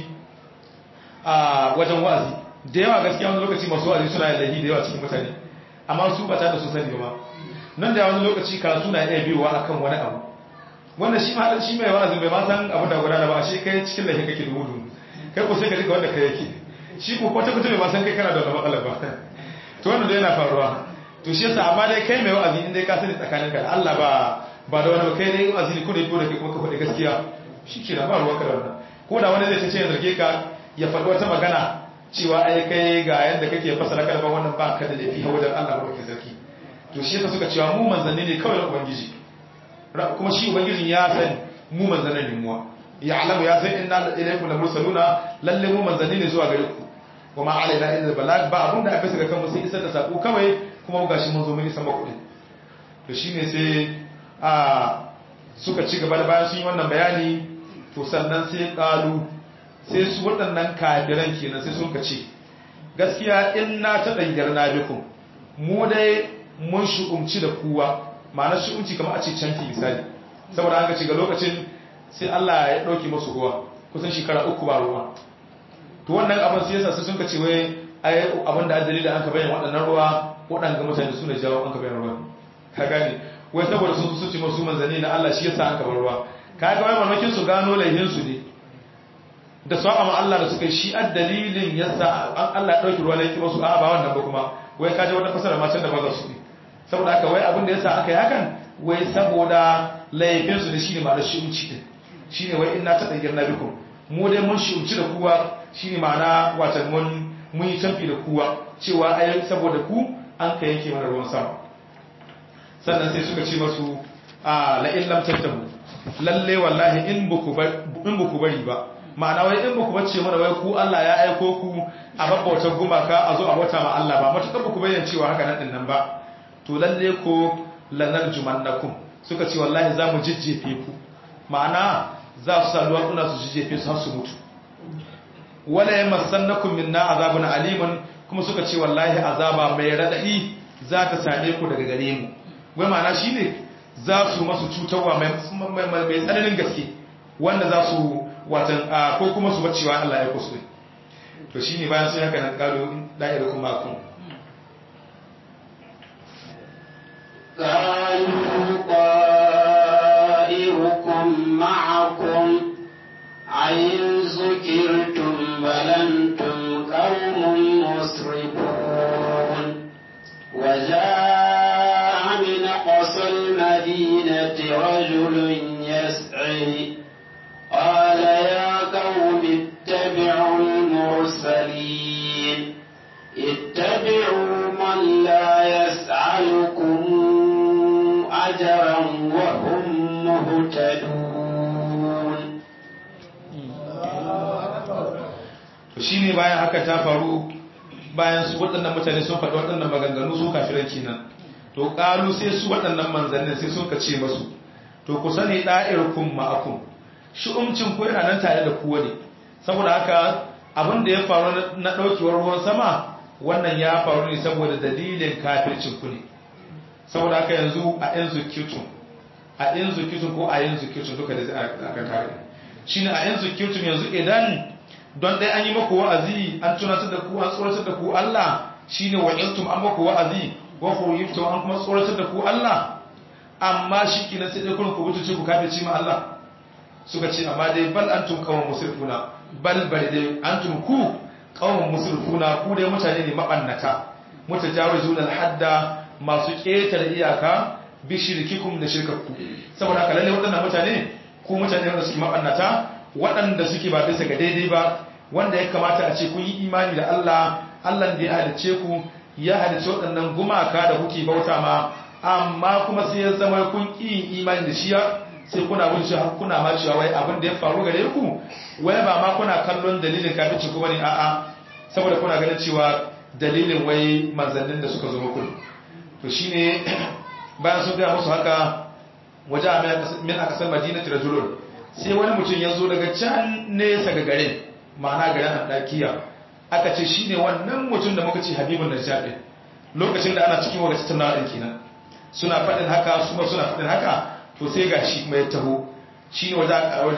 a wajen wa'azi da yawa gaskiya wani lokaci masu wa'azi suna yin lahi da yawa cikin mutane amma su ba ta da su sani ba nan da wani lokaci karatu na iya biyowa akan wani abu wanda shi ma shi mai wa'azin bai ma san abu da gudana ba shi kai cikin lahi kake dubu dubu kai ko sai ka rika wanda kai yake shi ko kwata kwata bai ma san kai kana da wani matsala ba to wannan dai yana faruwa to shi yasa amma dai kai mai wa'azi in dai ka sani tsakaninka da Allah ba ba da wani ba kai dai wa'azi ne ko da ko da kai kuma ka faɗi gaskiya shi ke ba ruwanka da wannan ko da wani zai ta ce ya zarge ka ya faɗi wata magana cewa ai kai ga yadda kake fasara kalmar wannan ba ka da laifi a wajen Allah ba sarki to shi yasa suka cewa mu manzanni ne kawai na ubangiji kuma shi ubangijin ya san mu manzanni ne muwa ya alamu ya san inna ilaykum lamursaluna lalle mu manzanni ne zuwa gare ku wa ma alaina illa balag ba abun da aka saka kan mu sai isar da sako kawai kuma gashi mun zo mun isa maku din to shine sai a suka ci gaba da bayan sun yi wannan bayani to sannan sai kalu sai su waɗannan kafiran kenan sai sun ce gaskiya in na ta dangar na bikum mu dai mun shukumci da kuwa ma'ana shukumci kamar a ce canfi misali saboda an ga ga lokacin sai Allah ya ɗauki musu ruwa kusan shekara uku ba ruwa to wannan abin sai yasa sun ce wai ai abin da dalilin an ka bayyana waɗannan ruwa waɗanga mutane su ne jawo an ka bayyana ruwa ka gane wai saboda sun su ce masu manzanni na Allah shi yasa an ka bar ruwa ka ga wai mamakin su gano laihin su ne da sa'a ma Allah da suka yi shi dalilin yasa Allah ya ɗauki ruwa ne ki musu a ba wannan ba kuma wai ka ji wata fasara ma can da ba za su ne saboda haka wai abin da yasa aka yi hakan wai saboda laifin su ne shine ma da shi'unci din shine wai inna ta dangir na bikum mu dai mun shi'unci da kuwa shine ma'ana wata mun mun yi tamfi da kuwa cewa ai saboda ku an ka yanke mana ruwan sama sannan sai suka ce masu a la in lam tattabu lalle wallahi in buku in buku bari ba ma'ana wai in buku bace mana wai ku Allah ya aiko ku a babbautar gumaka a zo a wata ma Allah ba matuƙar buku bayyana cewa haka nan din nan ba to lalle ko lanar jumannakum suka ce wallahi za mu jijjefe ku ma'ana za su sa duwatsuna su jijjefe su har su mutu wala yamassannakum minna azabun alimun kuma suka ce wallahi azaba mai radadi za ta same ku daga gare mu wai ma'ana shine za su masu cutarwa mai mai tsananin gaske wanda za su watan ko kuma su bacewa Allah ya kusu to shine bayan sun haka nan kalo da'ira kuma kun قالوا طائركم معكم عين ذكرتم بل أنتم قوم مسرفون وجاء من أقصى المدينة رجل يسعي قال يا قوم اتبعوا المرسلين اتبعوا من لا يسألكم أجرا وهم مهتدون to shine bayan haka ta faru bayan su waɗannan mutane sun faɗi waɗannan maganganu su kafiran kenan to ƙalu sai su waɗannan manzannin sai suka ce masu to ku sani ɗa'irkum ma'akum shi'umcin ku yana nan tare da ku ne saboda haka abin da ya faru na ɗaukewar ruwan sama wannan ya faru ne saboda dalilin kafircin ku ne saboda haka yanzu a yan zukitun a yan zukitun ko a yan zukitun duka da zai aka tare shine a yan zukitun yanzu idan don dai an yi maku wa'azi an tunatar da ku an tsoratar da ku Allah shine wa'iltum an maku wa'azi wa khuyiftum an kuma tsoratar da ku Allah amma shi kina sai dai kun ku mutunci ku kafirci ma Allah suka ce amma dai bal antum qawmun musrifuna bal bal dai antum ku qawmun musrifuna ku dai mutane ne mabannata mutajawizuna al-hadda masu ƙetare iyaka bi shirkikum da shirkakku saboda haka lalle waɗannan mutane ku mutane wanda suke mabannata waɗanda suke ba bisa ga daidai ba wanda ya kamata a ce kun yi imani da Allah Allah da ya halice ku ya halice waɗannan gumaka da kuke bauta ma amma kuma sai ya zama kun ƙi yin imani da shi sai kuna bin shi kuna ma cewa wai abin da ya faru gare ku wai ba ma kuna kallon dalilin kafirci kuma ne a'a saboda kuna ganin cewa dalilin wai manzannin da suka zo muku to shine bayan sun gaya musu haka waje a min akasar madinati rajulun sai wani mutum ya zo daga can nesa ga garin ma'ana garin andakiya aka ce shine wannan mutum da muka ce habibun najjar din lokacin da ana cikin wata tattaunawa din kenan suna faɗin haka su ma suna faɗin haka to sai ga shi mai taho shine waje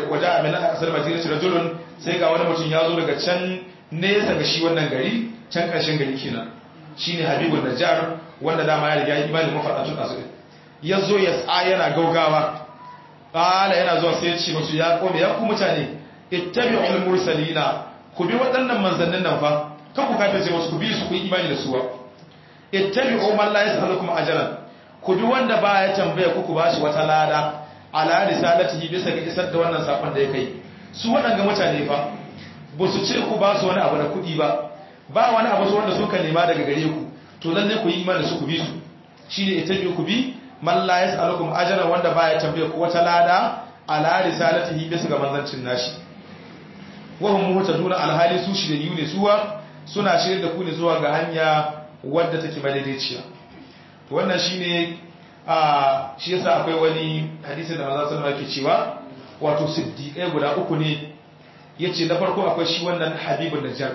a min akasar madinati rajulun sai ga wani mutum ya zo daga can nesa ga shi wannan gari can ƙarshen gari kenan shine habibun najjar wanda dama ya riga imani mafaɗatun ɗazu ya zo ya tsa yana gaugawa ƙala yana zuwa sai ya ce masu ya kome ya ku mutane ittabi'ul mursalina ku bi waɗannan manzannin nan fa kan ku kafin sai wasu ku bi su ku yi imani da su ba ittabi'u man la yas'alukum ajran ku bi wanda ba ya tambaya ku ku bashi wata lada ala risalatihi bisa ga isar da wannan sakon da ya kai su waɗanga mutane fa ba su ce ku ba su wani abu da kuɗi ba ba wani abu wanda suka nema daga gare ku to lalle ku yi imani da su ku bi su shine ittabi'u ku bi man la yas'alukum ajran wanda baya tambaye ku wata lada ala risalatihi bisa ga manzancin nashi wa hum muhtaduna alhali su shi da yune suwa suna shirye da ku ne zuwa ga hanya wadda take madaidaiciya to wannan shine a shi yasa akwai wani hadisi da manzon sallallahu alaihi cewa wato siddiqai guda uku ne yace na farko akwai shi wannan habibun najjar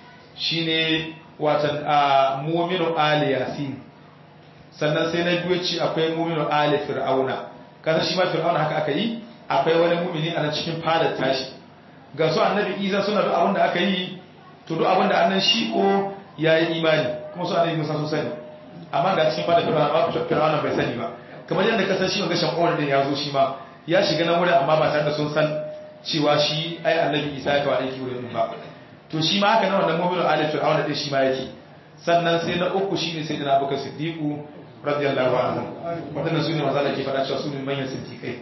shine watan mu'minu ali yasin sannan sai na biyu ce akwai muminu ali fir'auna kaza shi ma fir'auna haka aka yi akwai wani mumini a nan cikin fadar tashi ga su annabi isa suna duk abin da aka yi to duk abin da annan shi ko ya yi imani kuma su annabi musa sun sani amma ga cikin fadar fir'auna ba fir'auna bai sani ba kamar yadda ka san shi wanga shamu'ar din ya zo shi ma ya shiga nan wurin amma ba tare da sun san cewa shi ai annabi isa ya kawo aiki wurin ba to shi ma haka nan wannan muminu ali fir'auna din shi ma yake sannan sai na uku shine sai da abubakar siddiqu radiyallahu anhu wadannan sune maza da ke fada cewa sune manyan siddiqai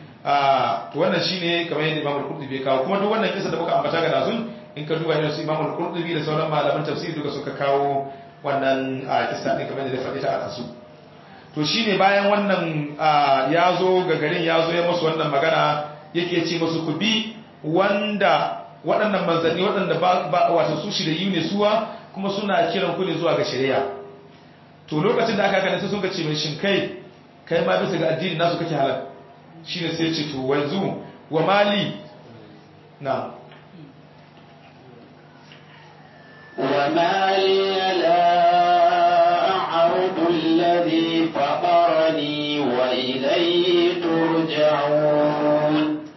ah to wannan shine kamar yadda Imam Al-Qurtubi ya kawo kuma duk wannan kisa da muka ambata ga dazun in ka duba irin su Imam Al-Qurtubi da sauran malaman tafsiri duka suka kawo wannan kisa din kamar yadda ya faɗi ta a dasu to shine bayan wannan ya zo ga garin ya zo ya musu wannan magana yake ce musu ku bi wanda waɗannan manzanni waɗanda ba wato su shi da yi ne suwa kuma suna kiran ku ne zuwa ga shari'a to lokacin da aka gane sai sun ga ce mai shin kai kai ma bisa ga addini nasu kake halal shine sai ce to wanzu wa mali na وما لي لا أعرض الذي فطرني وإليه ترجعون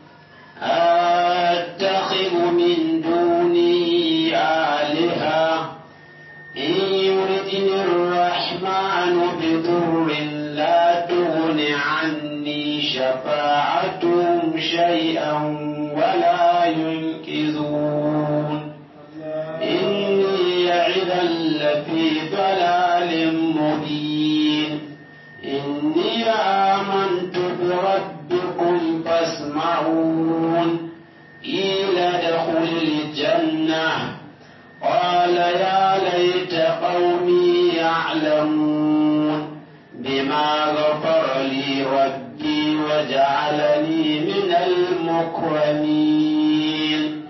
أتخذ من دونه آلهة إن يردني الرحمن بضر لا تغن عني شفاعتهم شيئا ولا ينقذون إني إذا لفي ضلال مبين إني آمنت بربكم فاسمعون قيل ادخل الجنة قال يا ليت قومي يعلمون بما غفر لي ربي وجعلني من المكرمين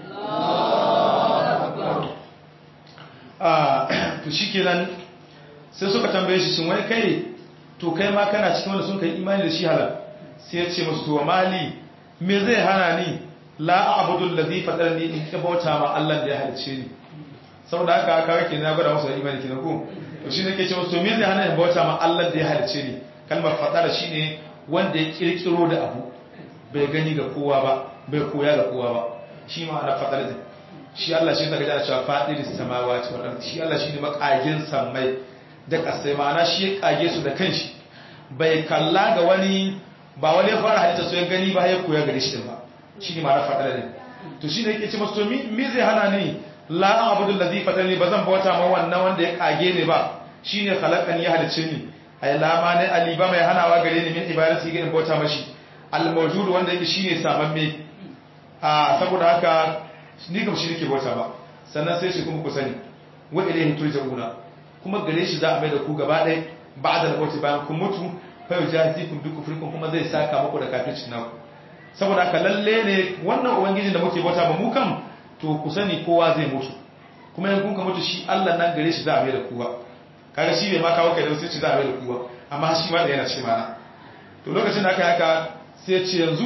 to shikenan sai suka tambaye shi shin wai kai to kai ma kana cikin wanda sun kai imani da shi halal sai ya ce musu to mali me zai hana ni la a'budu allazi fatarni in ki bauta ma Allah da ya halice ni saboda haka aka rake na gwada musu imani kenan ko to shi ne ke ce musu to me zai hana in bauta ma Allah da ya halice ni kalmar fatara shine wanda ya kirkiro da abu bai gani ga kowa ba bai koya ga kowa ba shi ma ana fatara din shi Allah shi daga jana cewa faɗiris samawati wal ardi shi Allah shine makagin sammai da kasai ma'ana shi ya kage su da kanshi bai kalla ga wani ba wani ya fara halitta su ya gani ba ya koya gare shi din ba shi ne ma'ana faɗar ne to shi ne yake ce masu to mi zai hana ni la abudu ladhi fatani ba zan bauta ma wannan wanda ya kage ni ba shine khalaqan ya halice ni ay la ma ne ali ba mai hanawa gare ni min ibadati ga in bauta mashi al mawjud wanda yake shine samamme a saboda haka ni kam shi nake bauta ba sannan sai shi kuma ku sani wa ilayhi turja'una kuma gare shi za a mai da ku gaba ɗaya ba'da al-mauti bayan kun mutu fa yujazikum bi kufrikum kuma zai saka muku da kafircin naku saboda haka lalle ne wannan ubangijin da muke bauta ba mu kam to ku sani kowa zai mutu kuma in kun ka mutu shi Allah nan gare shi za a mai da ku ba kaga shi bai ma kawo kai da sai ci za a mai da ku ba amma shi ma da yana cikin mana to lokacin da aka haka sai ce yanzu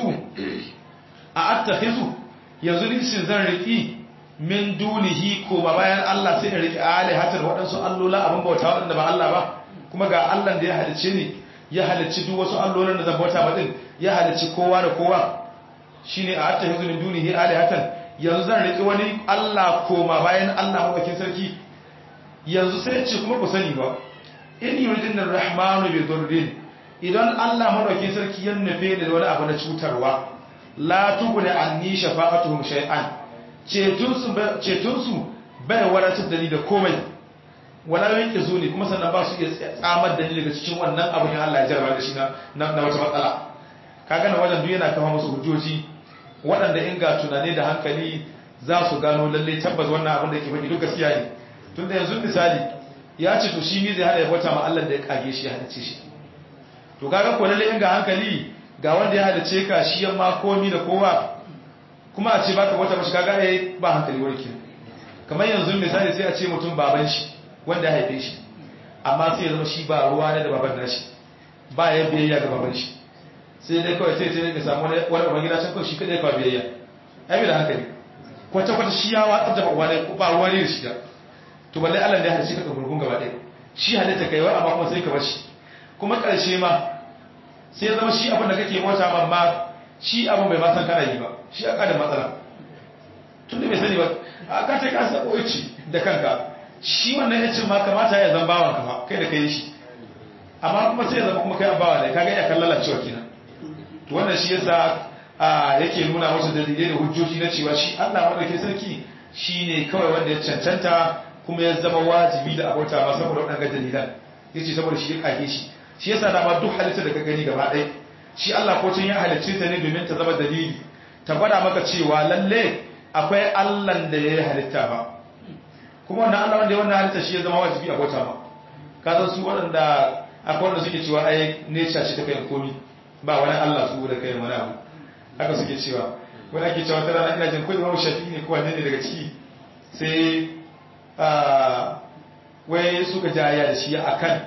a attakhizu yanzu ni shin zan riki min dunihi ko ba bayan Allah sai in riki alihatar waɗansu allola abin bauta waɗanda ba Allah ba kuma ga Allah da ya halicce ni ya halicci duk wasu allolan da zan bauta ba din ya halicci kowa da kowa shine a attakhizu min dunihi alihatan yanzu zan riki wani Allah koma bayan Allah mabakin sarki yanzu sai ce kuma ku sani ba in yuridin rahmanu bi durrin idan Allah madaukin sarki ya nufe da wani abu na cutarwa la tughni anni shafa'atuhum shay'an cetun su cetun su bai wadatar da ni da komai wala yanke zo ne kuma sannan ba su iya tsamar da ni daga cikin wannan abu ne Allah ya jarraba da shi na na wata matsala kaga na wajen duk yana kawo musu hujjoji waɗanda in ga tunani da hankali za su gano lalle tabbas wannan abin da yake faɗi duk gaskiya ne tunda yanzu misali ya ce to shi mi zai hada ya bauta ma Allah da ya kage shi ya halice shi to kaga ko lalle in ga hankali ga wanda ya halice ka shi yamma komi da kowa kuma a ce baka bauta mashi kaga eh ba hankali warke kamar yanzu misali sai a ce mutum baban shi wanda ya haife shi amma sai ya zama shi ba ruwa ne da baban nashi ba ya biyayya ga baban shi sai dai kawai sai sai ya samu wani wani gida can kawai shi kadai kawai biyayya ai bai da hankali kwata kwata shi ya watsar da ba ne ba ruwa ne da shi da to balle Allah da ya halice ka gurgun gaba ɗaya shi halitta kai wa amma kuma sai ka bar shi kuma ƙarshe ma sai ya zama shi abin da kake bauta ma ma shi abin bai ma san kana yi ba shi aka da matsala tun da bai sani ba a ka ta kasa koyi da kanka shi wannan ya ce ma kamata ya zan bawan ka kai da kai shi amma kuma sai ya zama kuma kai abawa ne kaga ya kan lalacewa kenan to wannan shi yasa yake nuna masa dalilai da hujjoji na cewa shi Allah wanda ke sarki shine kawai wanda ya cancanta kuma ya zama wajibi da abota ma saboda waɗannan dalilan yace saboda shi ya kage shi shi yasa dama duk halitta da ka gani gaba ɗaya shi Allah ko tun ya halicce ta ne domin ta zama dalili ta gwada maka cewa lalle akwai Allah da ya halitta ba kuma wannan Allah wanda ya wannan halitta shi ya zama wajibi a bauta ma ka san su waɗanda akwai wanda suke cewa ai nature ce ta kai komi ba wani Allah su da kai wani abu haka suke cewa wani ake cewa tana ina jin kai Imam Shafi'i ne ko wanne ne daga ciki sai wai suka jaya da shi akan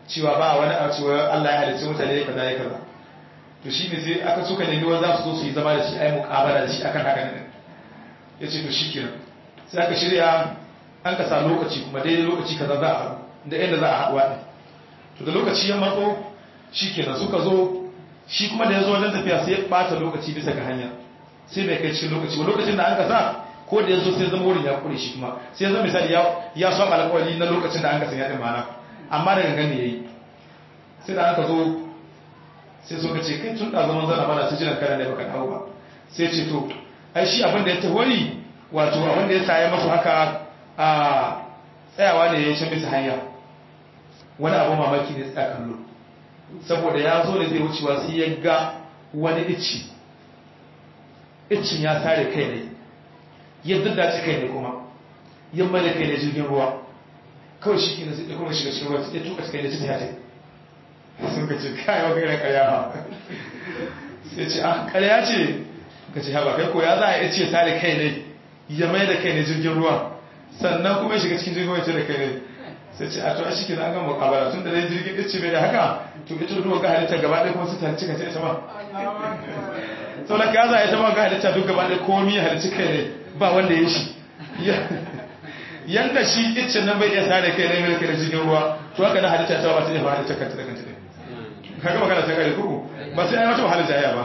cewa ba wani a cewa Allah ya halicci mutane kaza ya kaza to shi ne sai aka suka nemi wani za su zo su yi zama da shi ai muƙabala da shi akan haka ne ya ce to shi kenan sai aka shirya an ka sa lokaci kuma daidai lokaci kaza za a haɗu da inda za a haɗuwa ɗin to da lokaci ya matso shi kenan suka zo shi kuma da ya zo wajen tafiya sai ya ɓata lokaci bisa ga hanya sai bai kai cikin lokaci ba lokacin da an ka sa ko da ya zo sai zama wurin ya kure shi kuma sai zama misali ya saba alƙawari na lokacin da an ka sanya ɗin mana amma da gangan ne ya yi sai da aka zo sai suka ce kai tun da zaman zana mana su jiran kana ne baka dawo ba sai ce to ai shi abin da ya tawari wato abin da ya saye masu haka a tsayawa ne ya ce bisa hanya wani abu mamaki ne tsaya kallo saboda ya zo da zai wucewa sai ya ga wani ici icin ya sare kai ne ya daddace kai ne kuma ya mai da kai ne jirgin ruwa kawai shi ke na sai kuma shiga cikin ruwa ya tuka cikin da cikin ya ce sun ka ce kayan gairar karya ba sai ce ah karya ce ka ce haba kai ko ya za a iya ce sare kai ne ya mai da kai ne jirgin ruwa sannan kuma ya shiga cikin jirgin ruwa ce da kai ne sai ce a to a shi ke an gama mukabala tun da dai jirgin ɗin ce bai da haka to ita ruwa ga halitta gaba ɗaya kuma su ta cika ce ita ma sau da ka za a ita ma ga halitta duk gaba ɗaya komi halitta kai ne ba wanda ya shi yanda shi iccen nan bai iya sare kai ne mai kai da jirgin ruwa to haka na halitta ta ba ta iya halitta kanta da kanta ne kaga magana ta kare kuku ba sai ai wata wahala jaya ba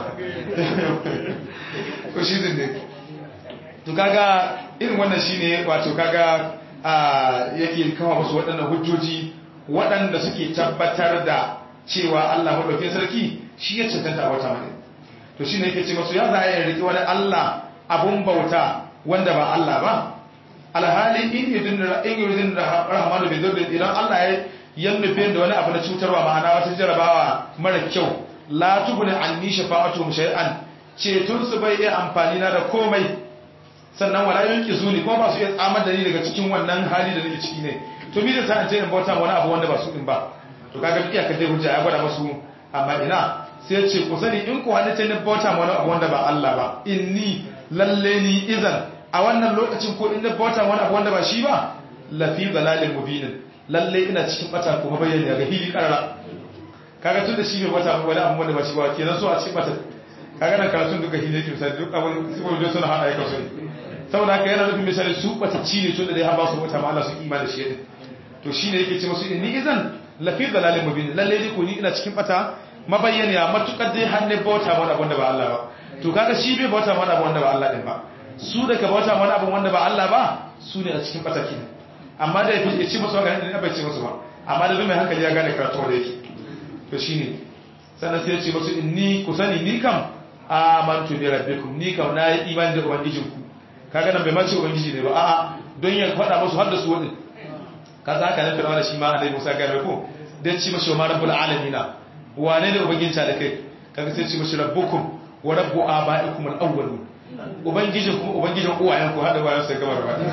ko shi din ne to kaga irin wannan shine wato kaga a yake kawo musu waɗannan hujjoji waɗanda suke tabbatar da cewa Allah madaukakin sarki shi ya cancanta a wata mai to shine yake ce musu ya za a riki wani Allah abun bauta wanda ba Allah ba alhali in yudin in yudin rahmanu bi dhurri idan Allah ya yan nufin da wani abu na cutarwa ma'ana wata jarabawa mara kyau la tubni anni shafa'atu shay'an ceton su bai iya amfani na da komai sannan wala yanki zuni ko ba su iya tsamar da ni daga cikin wannan hali da nake ciki ne to me da sa an ce in bauta wani abu wanda ba su din ba to kaga iya ka dai hujja ya gwada masu amma ina sai ya ce ku sani in ku halitta ni bauta wani abu wanda ba Allah ba inni lalle ni idan a wannan lokacin ko in bauta wani abu wanda ba shi ba lafi dalalin mubinin lalle ina cikin bata kuma bayyana ga hili karara kaga tun da shi bai bata wani abu wanda ba shi ba kenan so a cikin bata kaga nan karatun duka hili yake misali duk abin su ko suna hada aika su saboda haka yana nufin misali su bata ci ne tun da dai har ba su bata ma Allah su imani shi din to shine yake ce musu inni idan lafi dalalin mubin lalle dai ko ni ina cikin bata mabayyana matukar dai har ne bauta wani abu wanda ba Allah ba to kaga shi bai bauta wani abu wanda ba Allah din ba su da ka bauta wani abu wanda ba Allah ba su ne a cikin bata kenan amma da ya ci musu magana da bai ci musu ba amma da mai hankali ya gane karatu da yake to shine sannan sai ya ce musu inni ku sani ni kam amantu bi rabbikum ni kam na yi imani da ubangijin ku kaga nan bai ma ce ubangiji ne ba a'a don ya faɗa musu har da su wadin kaza haka nan fir'auna shi ma annabi Musa ga ko dan ci mashi ma rabbul alamin wane ne ubangijin ta da kai kaga sai ci mashi rabbukum wa rabbu abaikum al-awwalun ubangijin kuma ubangijin uwayen ku hada bayan sai gaba da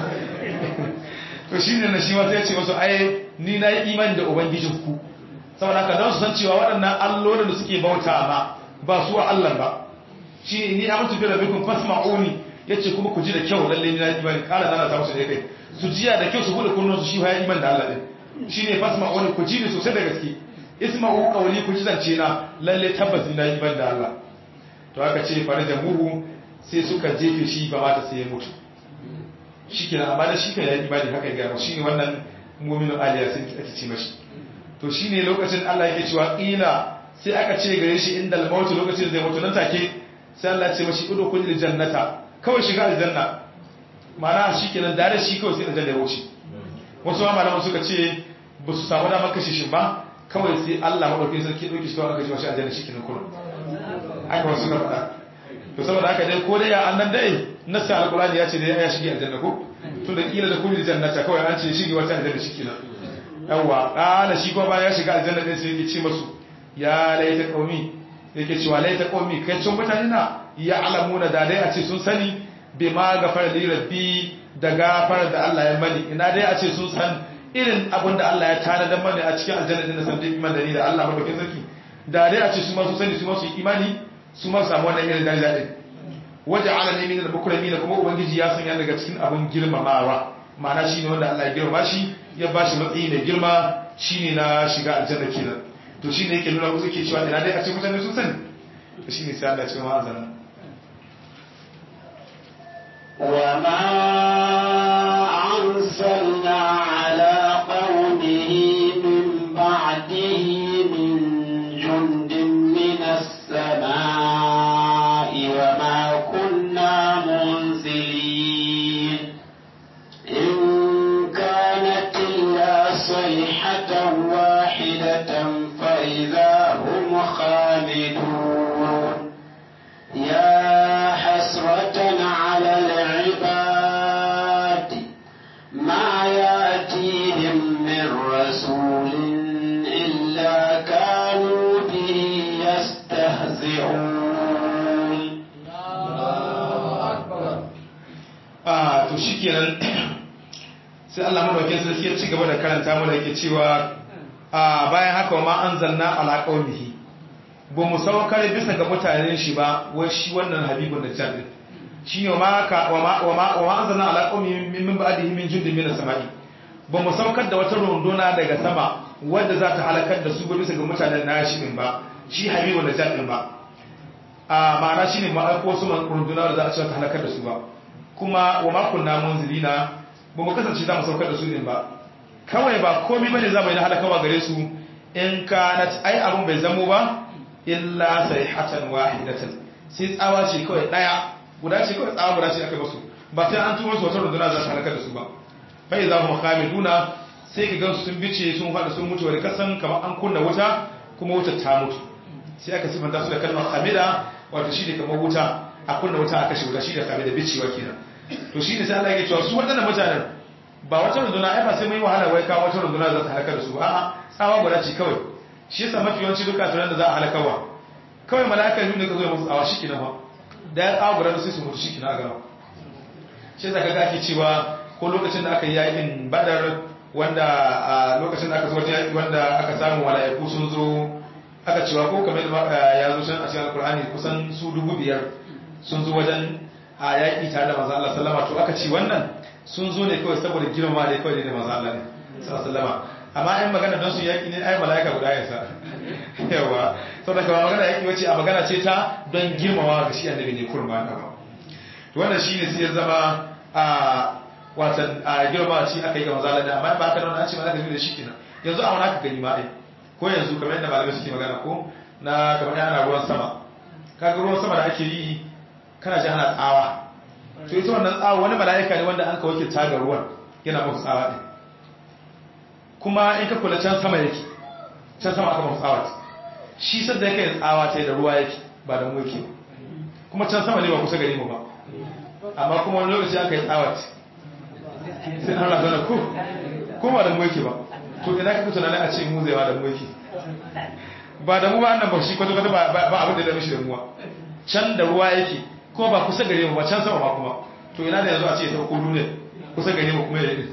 to shi ne na shi wata ya ce wasu ai ni na yi imani da ubangijinku saboda haka don su san cewa waɗannan allolin da suke bauta ma ba su wa Allah ba shi ni a mutu bira bikun fasma'uni ya ce kuma ku ji da kyau lalle ni na yi imani ƙara nana samu su da kai su jiya da kyau su buɗe kullum su shi ya imani da Allah ɗin shi ne fasma'uni ku ji ni sosai da gaske isma'u qawli ku ji zance na lalle tabbas ni na yi imani da Allah to aka ce fara da muhu sai suka jefe shi ba mata sai ya mutu shi ke amma da shi kan ya imani haka gano shi ne wannan muminu aliya sun ake ce mashi to shi ne lokacin Allah yake cewa ƙila sai aka ce gare shi inda almautu lokacin da zai mutu nan take sai Allah ce mashi ido kun jannata kawai shiga aljanna ma'ana shi kenan da da shi kawai sai aljanna ya wuce wasu ma malaman suka ce ba su samu damar kashe shi ba kawai sai Allah madaukakin sarki dauki shi kawai aka ji mashi aljanna shi kenan kullum haka wasu suka faɗa to saboda haka dai ko dai ya annan dai nasa alqur'ani ya ce dai ya shige aljanna ko to da kila da kulli jannata kawai an ce shige wata aljanna shi kenan yawa kana shi ko bayan ya shiga aljanna din sai yake ce masu ya laita qaumi yake cewa laita qaumi kai cin mutane na ya alamuna da dai a ce sun sani bima gafara li rabbi da gafara da Allah ya mani ina dai a ce sun san irin abin da Allah ya tana da mani a cikin aljanna din da san dai iman da ni da Allah madaukakin sarki da dai a ce su ma su sani su ma su yi imani su ma samu wannan irin daraja din waje ala ne min al-mukrami kuma ubangiji ya sanya daga cikin abin girmamawa ma'ana shine wanda Allah ya girma shi ya bashi matsayi mai girma shine na shiga aljanna kenan to shine yake nuna musu ke cewa ina dai a ce mutane sun sani to shine sai Allah ya ce ma azana وما أرسلنا على قومه من بعده من جند من السماء وما كنا منزلين إن كانت إلا صيحة واحدة فإذا هم خامدون يا حسرة على العباد ما يأتيهم من رسول إلا كانوا به يستهزئون a to shikenan sai Allah madaukakin sarki ya ci gaba da karanta mana yake cewa a bayan haka wa ma anzalna ala qaumihi ba mu saukar bisa ga mutanen shi ba wai shi wannan habibun da jabir shine wa ma ka wa ma wa ma wa ma anzalna ala qaumihi min min ba'dihi min jundin min as-sama'i ba mu saukar da wata runduna daga sama wadda za ta halakar da su ba bisa ga mutanen nashi din ba shi habibun da jabir ba a ma'ana shine ma aiko su runduna da za a ce ta halakar da su ba kuma wa makon namun zilina ba mu kasance za mu saukar da su ne ba kawai ba komi bane za mu yi na halakawa gare su in ka na ai abin bai zamo ba illa sai hatan wahidatan sai tsawa ce kawai daya guda ce kawai tsawa guda ce aka basu ba sai an turo su wata runduna za su halakar da su ba bai za mu khamiduna sai ka gansu sun bice sun faɗa sun mutu wani kasan kamar an kunna wuta kuma wutar ta mutu sai aka sifanta su da kalmar khamida wato shi ne kamar wuta a kunna wuta a kashe wuta shi da khamida bicewa kenan to shi ne sai Allah ya cewa su waɗannan mutanen ba wata runduna ai ba sai mai wahala wai kawo wata runduna za ta halaka da su ba a'a tsawa guda ce kawai shi yasa mafi yawanci duka tunan da za a halakawa kawai mala'ika ne ka zo ya musu tsawa shi kenan ba da ya tsawa guda da sai su mutu shi kenan a gaba shi yasa kaga ake cewa ko lokacin da aka yi yakin badar wanda a lokacin da aka zo wajen wanda aka samu mala'iku sun zo aka cewa ko kamar ya zo can a cikin alkur'ani kusan su dubu biyar sun zo wajen a yaƙi tare da maza Allah sallama to aka ce wannan sun zo ne kawai saboda girma da kawai da maza Allah ne sallama amma in magana don su yaƙi ne ai mala'ika guda ya sa yawa saboda kama magana yaƙi wace a magana ce ta don girmawa ga shi annabi ne kurma na ba to wannan shine sai ya zama a watan a girma ce aka yi ga maza Allah amma ba haka nan an ce mala'ika ne da shi kenan yanzu a wani aka gani ma ai ko yanzu kamar yadda malamai suke magana ko na kamar yana ruwan sama kaga ruwan sama da ake yi kana ji ana tsawa to ita wannan tsawa wani mala'ika ne wanda an ka wakil taga ruwan yana muku tsawa ɗin kuma in ka kula can sama yake can sama aka muku tsawa shi sadda yake yin tsawa ta da ruwa yake ba da mu yake kuma can sama ne ba kusa gari mu ba amma kuma wani lokaci aka yi tsawa sai an razana ko ko ba da mu yake ba to ina ka tunanin a ce mu zai ba da mu yake ba da mu ba annan ba shi kwata-kwata ba abin da ya dame shi da muwa can da ruwa yake ko ba kusa gare mu ba can sama ba kuma to ina da yanzu a ce ya sauko duniya kusa gare mu kuma ya yi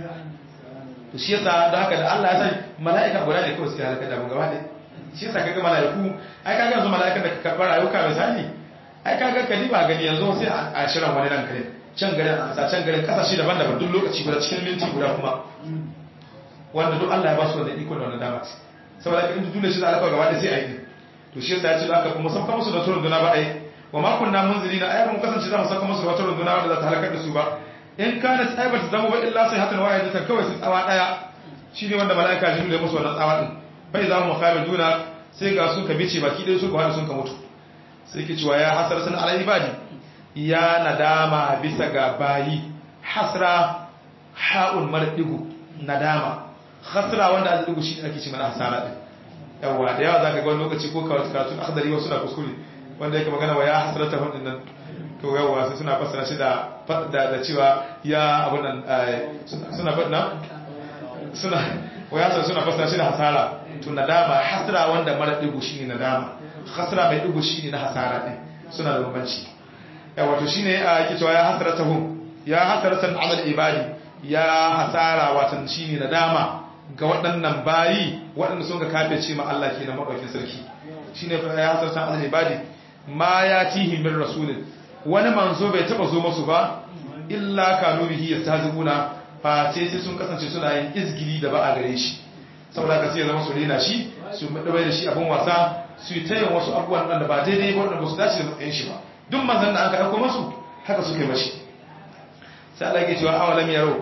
to shi yasa da haka da Allah ya san mala'ika guda ne kawai suke halaka da mu gaba ɗaya shi yasa kaga mala'iku ai kaga yanzu mala'ikan da ka karɓar rayuka misali ai kaga ka ba gani yanzu sai a shirin wani ranka ne can garin a sa can garin kasashe daban-daban duk lokaci guda cikin minti guda kuma wanda duk Allah ya ba su wanda iko da wannan dama saboda ka in duniya shi za a gaba ɗaya sai a yi to shi yasa ya ce da aka kuma sauka musu da turun duna ba ai wa ma kunna munzilina ai mun kasance za mu saka musu wata runduna wanda za ta halakar da su ba in kana sai ba ta zama ba illa sai hatan waya ta kawai sai tsawa daya shine wanda malaika jibril ya musu wannan tsawa din bai za mu khamiduna sai ga su ka bice baki dai su ko har sun ka mutu sai ke cewa ya hasaratan ala ibadi ya nadama bisa ga bayi hasra ha'un mardigu nadama khasra wanda a digu shi ake ce mana hasara din yawa da yawa zaka ga wani lokaci ko karatun akhdari wasu na kuskure wanda yake magana wa ya hasrata hudin nan to yawa sai suna fassara shi da da cewa ya abun nan suna faɗna suna wa ya hasrata suna fassara shi da hasara to nadama hasra wanda mara digo shine nadama hasra mai digo shine na hasara din suna da bambanci yawa to shine yake cewa ya hasrata hum ya hasratan ala ibadi ya hasara watan shine nadama ga waɗannan bayi waɗanda sun ga kafe ce ma Allah ke na maɗaukin sarki shi ne ya hasarta ala ibadi ma ya tihi min rasulun wani manzo bai taɓa zo masu ba illa kanu bihi yastahzibuna fa sai sai sun kasance suna yin izgili da ba a gare shi saboda haka sai ya zama su rena shi su madabai da shi abin wasa su yi tayin wasu abubuwan da ba daidai ba wanda ba su dace da matsayin shi ba duk manzan da aka aiko masu haka suka yi mashi sai Allah ke cewa awalam yaro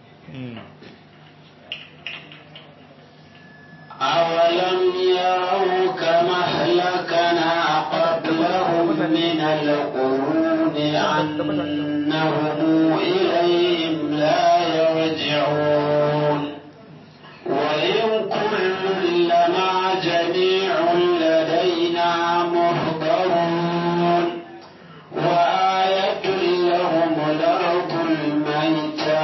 أولم يروا كما أهلكنا قبلهم من القرون أنهم إليهم لا يرجعون وإن كل لما جميع لدينا محضرون وآية لهم الأرض الميتة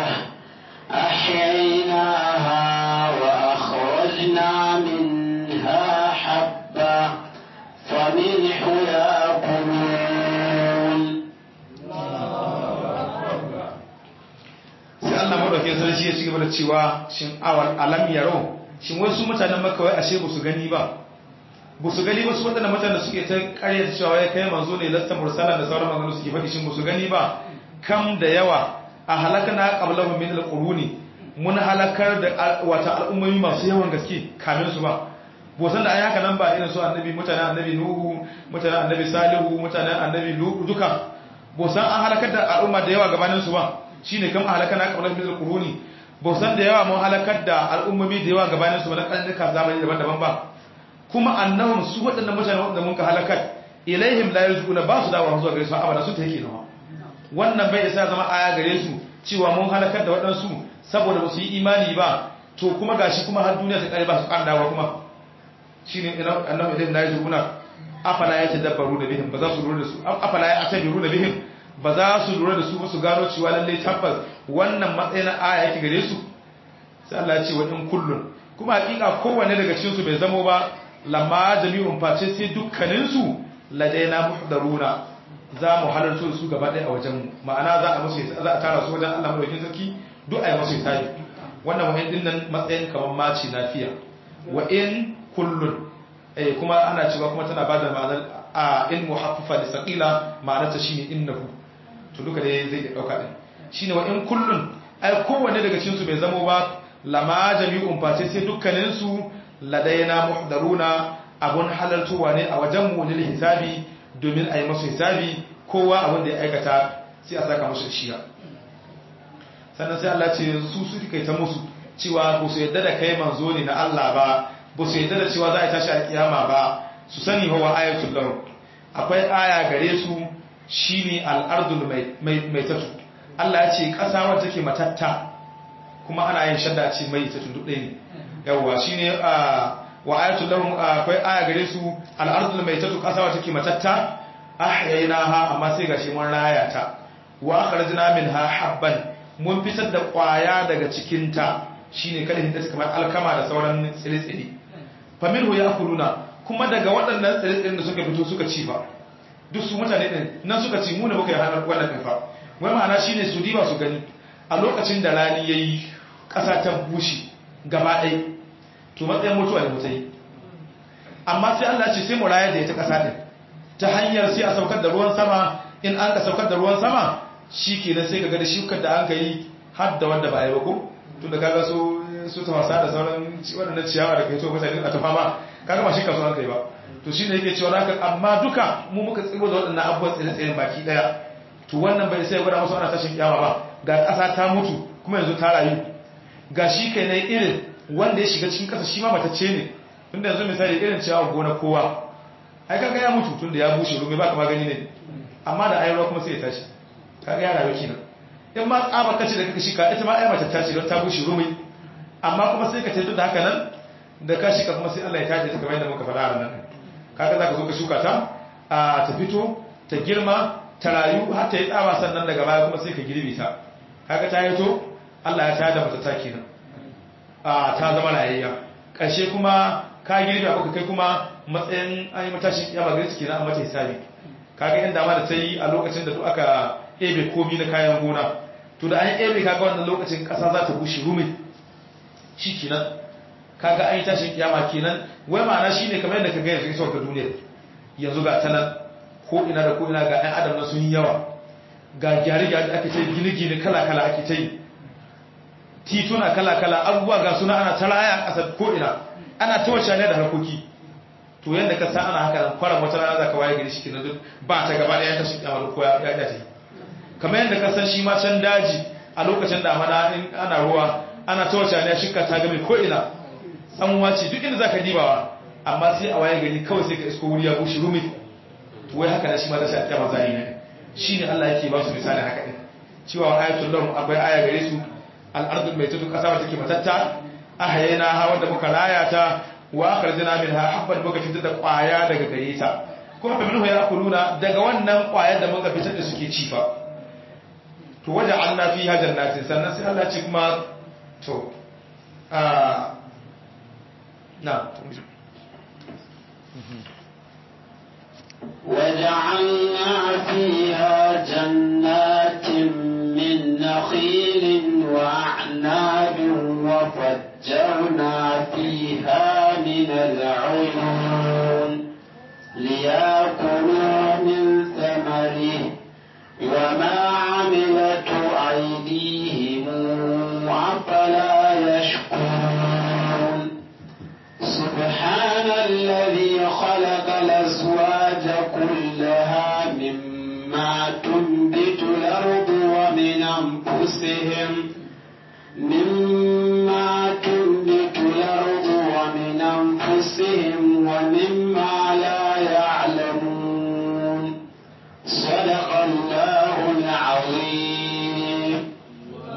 أحييناها وأخرجنا منها حبا فمنه يأكلون sai Allah madaukakin sarki ya ci gaba da cewa shin awal alam yaro shin wasu mutanen makka wai ashe ba su gani ba ba su gani ba su waɗanda mutanen suke ta ƙaryata cewa ya kai manzo ne lasta mursala da sauran maganganu suke faɗi shin ba su gani ba kam da yawa a halakana qablahum min alquruni mun halakar da wata al'ummomi masu yawan gaske kamin su ba bo san da ai haka nan ba irin su annabi mutanen annabi nuhu mutanen annabi salihu mutanen annabi lutu duka bo san an halakar da al'umma da yawa gabanin su ba shine kam halakana qablahum min alquruni bo san da yawa mun halakar da al'ummomi da yawa gabanin su ba na ƙarnuka zamani daban-daban ba kuma annahum su waɗannan mutane waɗanda mun ka halakar ilaihim la yarzuquna ba su dawo zuwa gare su abada sun take nawa wannan bai isa zama aya gare su cewa mun halakar da waɗansu saboda ba su yi imani ba to kuma gashi kuma har duniya ta kare ba su ƙara dawo kuma shine annahum ilaihim la yarzuquna afala yatadabbaru da bihim ba za su lura da su afala yatabiru da bihim ba za su lura da su ba su gano cewa lalle tabbas wannan matsayin aya yake gare su sai Allah ya ce wa in kullun kuma hakika kowanne daga cikin su bai zamo ba lamma jami'un face sai dukkaninsu ladaina muhdaruna za mu halarto su gaba ɗaya a wajen ma'ana za a musu za a tara su wajen Allah madaukakin sarki duk a yi musu hisabi wannan wa'in din nan matsayin kamar maci lafiya wa in kullun eh kuma ana cewa kuma tana bada ma'anar a in muhaffafa da saqila ma'anar ta shine innahu to duka dai zai iya dauka din shine wa in kullun ai kowanne daga cikin su bai zamo ba lama jami'un face sai dukkaninsu ladaina muhdaruna abun halartuwa ne a wajen mu lil hisabi domin a yi masu hisabi kowa abin da ya aikata sai a saka masu shiya sannan sai Allah ce su su kai ta musu cewa ba su yadda da kai manzo ne na Allah ba ba su yadda da cewa za a tashi a kiyama ba su sani wa ayatul lahu akwai aya gare su shine al-ardul mai tatu Allah ya ce kasa wacce take matatta kuma ana yin shadda ce mai tatu duk ɗaya ne yawwa shine a wa ayatul lahum akwai aya gare su al-ardul maitatu qasawa take matatta ahyaynaha amma sai gashi mun raya ta wa akhrajna minha habban mun fitar da kwaya daga cikin ta shine kada hinda kamar alkama da sauran tsire-tsire fa minhu yakuluna kuma daga waɗannan tsire-tsiren da suka fito suka ci ba duk su mutane din nan suka ci mu ne muka yi hanar wannan din fa wai ma'ana shine su diba su gani a lokacin da rani yayi ƙasa ta bushe gaba ɗaya to matsayin mutuwa da mutai amma sai Allah ce sai mu rayar da ita ƙasa ɗin ta hanyar sai a saukar da ruwan sama in an ka saukar da ruwan sama shi kenan sai ka ga da shukar da an ka yi har da wanda ba a yi ba ko tun da kaga su su tafasa da sauran waɗannan ciyawa da kai to mutane a tafa ma kaga ba shi kaso an kai ba to shi ne yake cewa haka amma duka mu muka tsibo da waɗannan abubuwan tsire-tsiren baki ɗaya to wannan bai sai gwada musu ana tashin kiyama ba ga ƙasa ta mutu kuma yanzu ta rayu ga shi kai na irin wanda ya shiga cikin ƙasa shi ma matacce ne tunda yanzu misali irin ciyawa gona kowa ai kaga ya mutu tunda ya bushe rumi ba kama gani ne amma da ayarwa kuma sai ya tashi kaga ya rayu kenan in ma tsaba kace da kaka shi ka ita ma ai mace tace don ta bushe rumi amma kuma sai ka tafi da haka nan da ka shika kuma sai Allah ya tace ta kamar yadda muka faɗa a nan kaga zaka zo ka shuka ta a ta fito ta girma ta rayu har ta yi tsaba sannan daga baya kuma sai ka girbe ta kaga ta yi to Allah ya tada mata ta kenan a ta zama rayayya ƙarshe kuma ka girbe abu kai kuma matsayin an yi matashin yaba gare su kenan a mata hisabi kaga yan dama da ta yi a lokacin da duk aka ebe komi na kayan gona to da an yi ebe kaga wannan lokacin ƙasa za ta bushe rumi shi kenan kaga an yi tashin kiyama kenan wai ma'ana shine kamar yadda ka ga yanzu ita ga duniya yanzu ga ta nan ko ina da ko ina ga 'yan adam na sun yi yawa ga gyare-gyare ake ta yi gine-gine kala-kala ake ta yi tituna kala-kala abubuwa ga suna ana ta raya a ƙasar ko'ina ana ta wacce ne da harkoki to yadda ka sa ana haka nan kwaran wata rana za ka waye gari shi kenan duk ba ta gaba ɗaya ta shi kyamar ko ya ya ta kamar yadda ka san shi ma can daji a lokacin damana in ana ruwa ana ta wacce ne shika ta game ko'ina tsanwa ce duk inda za ka dibawa amma sai a waye gari kawai sai ka isko wuri ya bushe rumi to wai haka da shi ma ta shi kyamar zai ne shi ne Allah yake ba su misali haka ɗin cewa ayatul lahum akwai aya gare su al'ardun mai tutu ƙasa wata ke matatta a hayena hawan da muka raya ta wa akarjina min ha habban muka fitar da ƙwaya daga gare ta kuma fa minhu yakuluna daga wannan ƙwayar da muka fitar da suke ci fa to waje Allah fi hajar natin sannan sai Allah ce kuma to a na وجعلنا فيها جنات من نخيل وأعناب وفجرنا فيها من العيون ليأكلوا من ثمره وما عملت أيديهم أفلا يشكرون سبحان الذي خلق الأزواج كلها مما تنبت الأرض ومن أنفسهم مما تنبت الأرض ومن أنفسهم ومما لا يعلمون صدق الله العظيم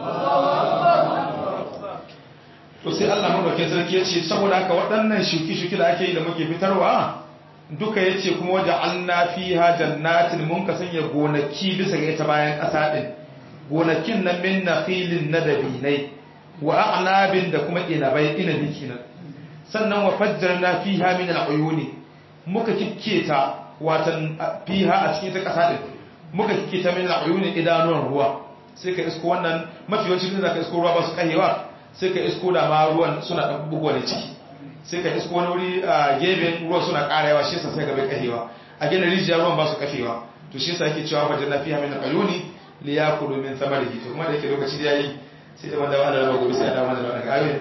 to sai Allah madaukakin sarki ya ce saboda haka waɗannan shuki-shuki da ake yi da muke fitarwa duka ya ce kuma waje an na fi jannatin mun ka sanya gonaki bisa ga ita bayan ƙasa ɗin gonakin na min na filin na dabinai wa a'nabin da kuma inabai inabi kenan sannan wa fajjar na fiha min al'uyuni muka kikketa watan fiha a cikin ta ƙasa ɗin muka kikketa min al'uyuni idanuwan ruwa sai ka isko wannan mafi yawancin da ka isko ruwa ba su kahewa sai ka isko da ma ruwan suna ɗan bugowa da ciki sai ka isko wani wuri a gefen ruwan suna ƙara yawa shi yasa sai ga bai kahewa a gina rijiya ruwan ba su kafewa to shi yasa yake cewa wajen na fiha min al'uyuni li yakulu min thamarihi to kuma da yake lokaci da yayi sai da wanda wanda rabu gobe sai da wanda daga ayoyin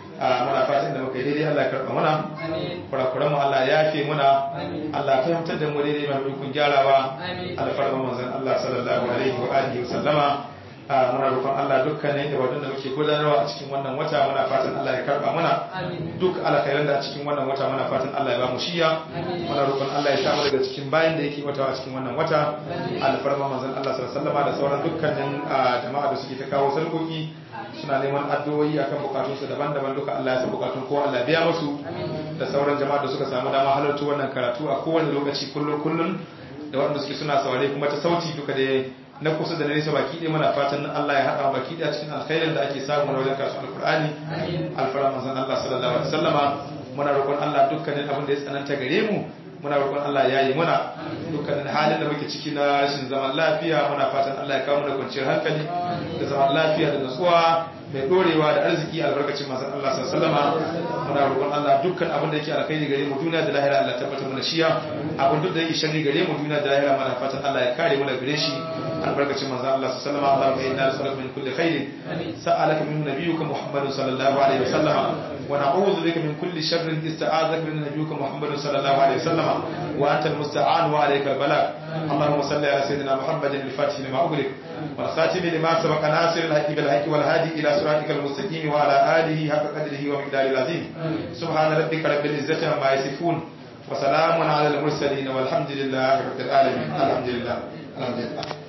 a muna fatan da muka yi daidai Allah ya karɓa muna kurakuran mu Allah ya yafe muna Allah ya fahimtar da mu daidai mai dukun gyarawa alfarma manzon Allah sallallahu alaihi wa alihi wa sallama muna roƙon Allah dukkanin ibadun da muke gudanarwa a cikin wannan wata muna fatan Allah ya karba muna duk alkhairan da a cikin wannan wata muna fatan Allah ya ba mu shiya muna roƙon Allah ya samu daga cikin bayan da yake wata a cikin wannan wata alfarma manzon Allah sallallahu alaihi wasallama da sauran dukkanin jama'a da suke ta kawo sarkoki suna neman addu'o'i akan bukatunsu daban-daban duka Allah ya san bukatun ko Allah biya musu da sauran jama'a da suka samu dama halarta wannan karatu a kowane lokaci kullun kullun da waɗanda suke suna saurare kuma ta sauti duka da na kusa da nesa baki ɗaya muna fatan Allah ya haɗa baki ɗaya cikin alkhairin da ake samu na wajen kasu alkur'ani alfara manzon Allah sallallahu alaihi wasallama muna roƙon Allah dukkanin abin da ya tsananta gare mu muna roƙon Allah ya yi muna dukkanin halin da muke ciki na rashin zaman lafiya muna fatan Allah ya kawo mu da kwanciyar hankali da zaman lafiya da nutsuwa mai dorewa da arziki albarkacin manzon Allah sallallahu alaihi wasallama muna roƙon Allah dukkan abin da yake alkhairi gare mu duniya da lahira Allah tabbatar mana shiya abin duk da yake sharri gare mu duniya da lahira muna fatan Allah ya kare mu daga gare shi albarkacin manzon Allah sallallahu alaihi wasallama Allahumma inna nas'aluka min kulli khairin sa'alaka min nabiyyika Muhammadin sallallahu alaihi wasallama wa na'udhu bika min kulli sharrin ista'azaka min nabiyyika Muhammadin sallallahu alaihi wasallama wa anta al-musta'an wa alayka al-balagh Allahumma salli ala sayyidina Muhammadin al-fatih lima ughliq والخاتم لما سبق ناصر الحق بالحق والهادي إلى صراطك المستقيم وعلى آله حق قدره ومقداره العظيم سبحان ربك رب العزة عما يصفون وسلام على المرسلين والحمد لله رب العالمين الحمد لله الحمد لله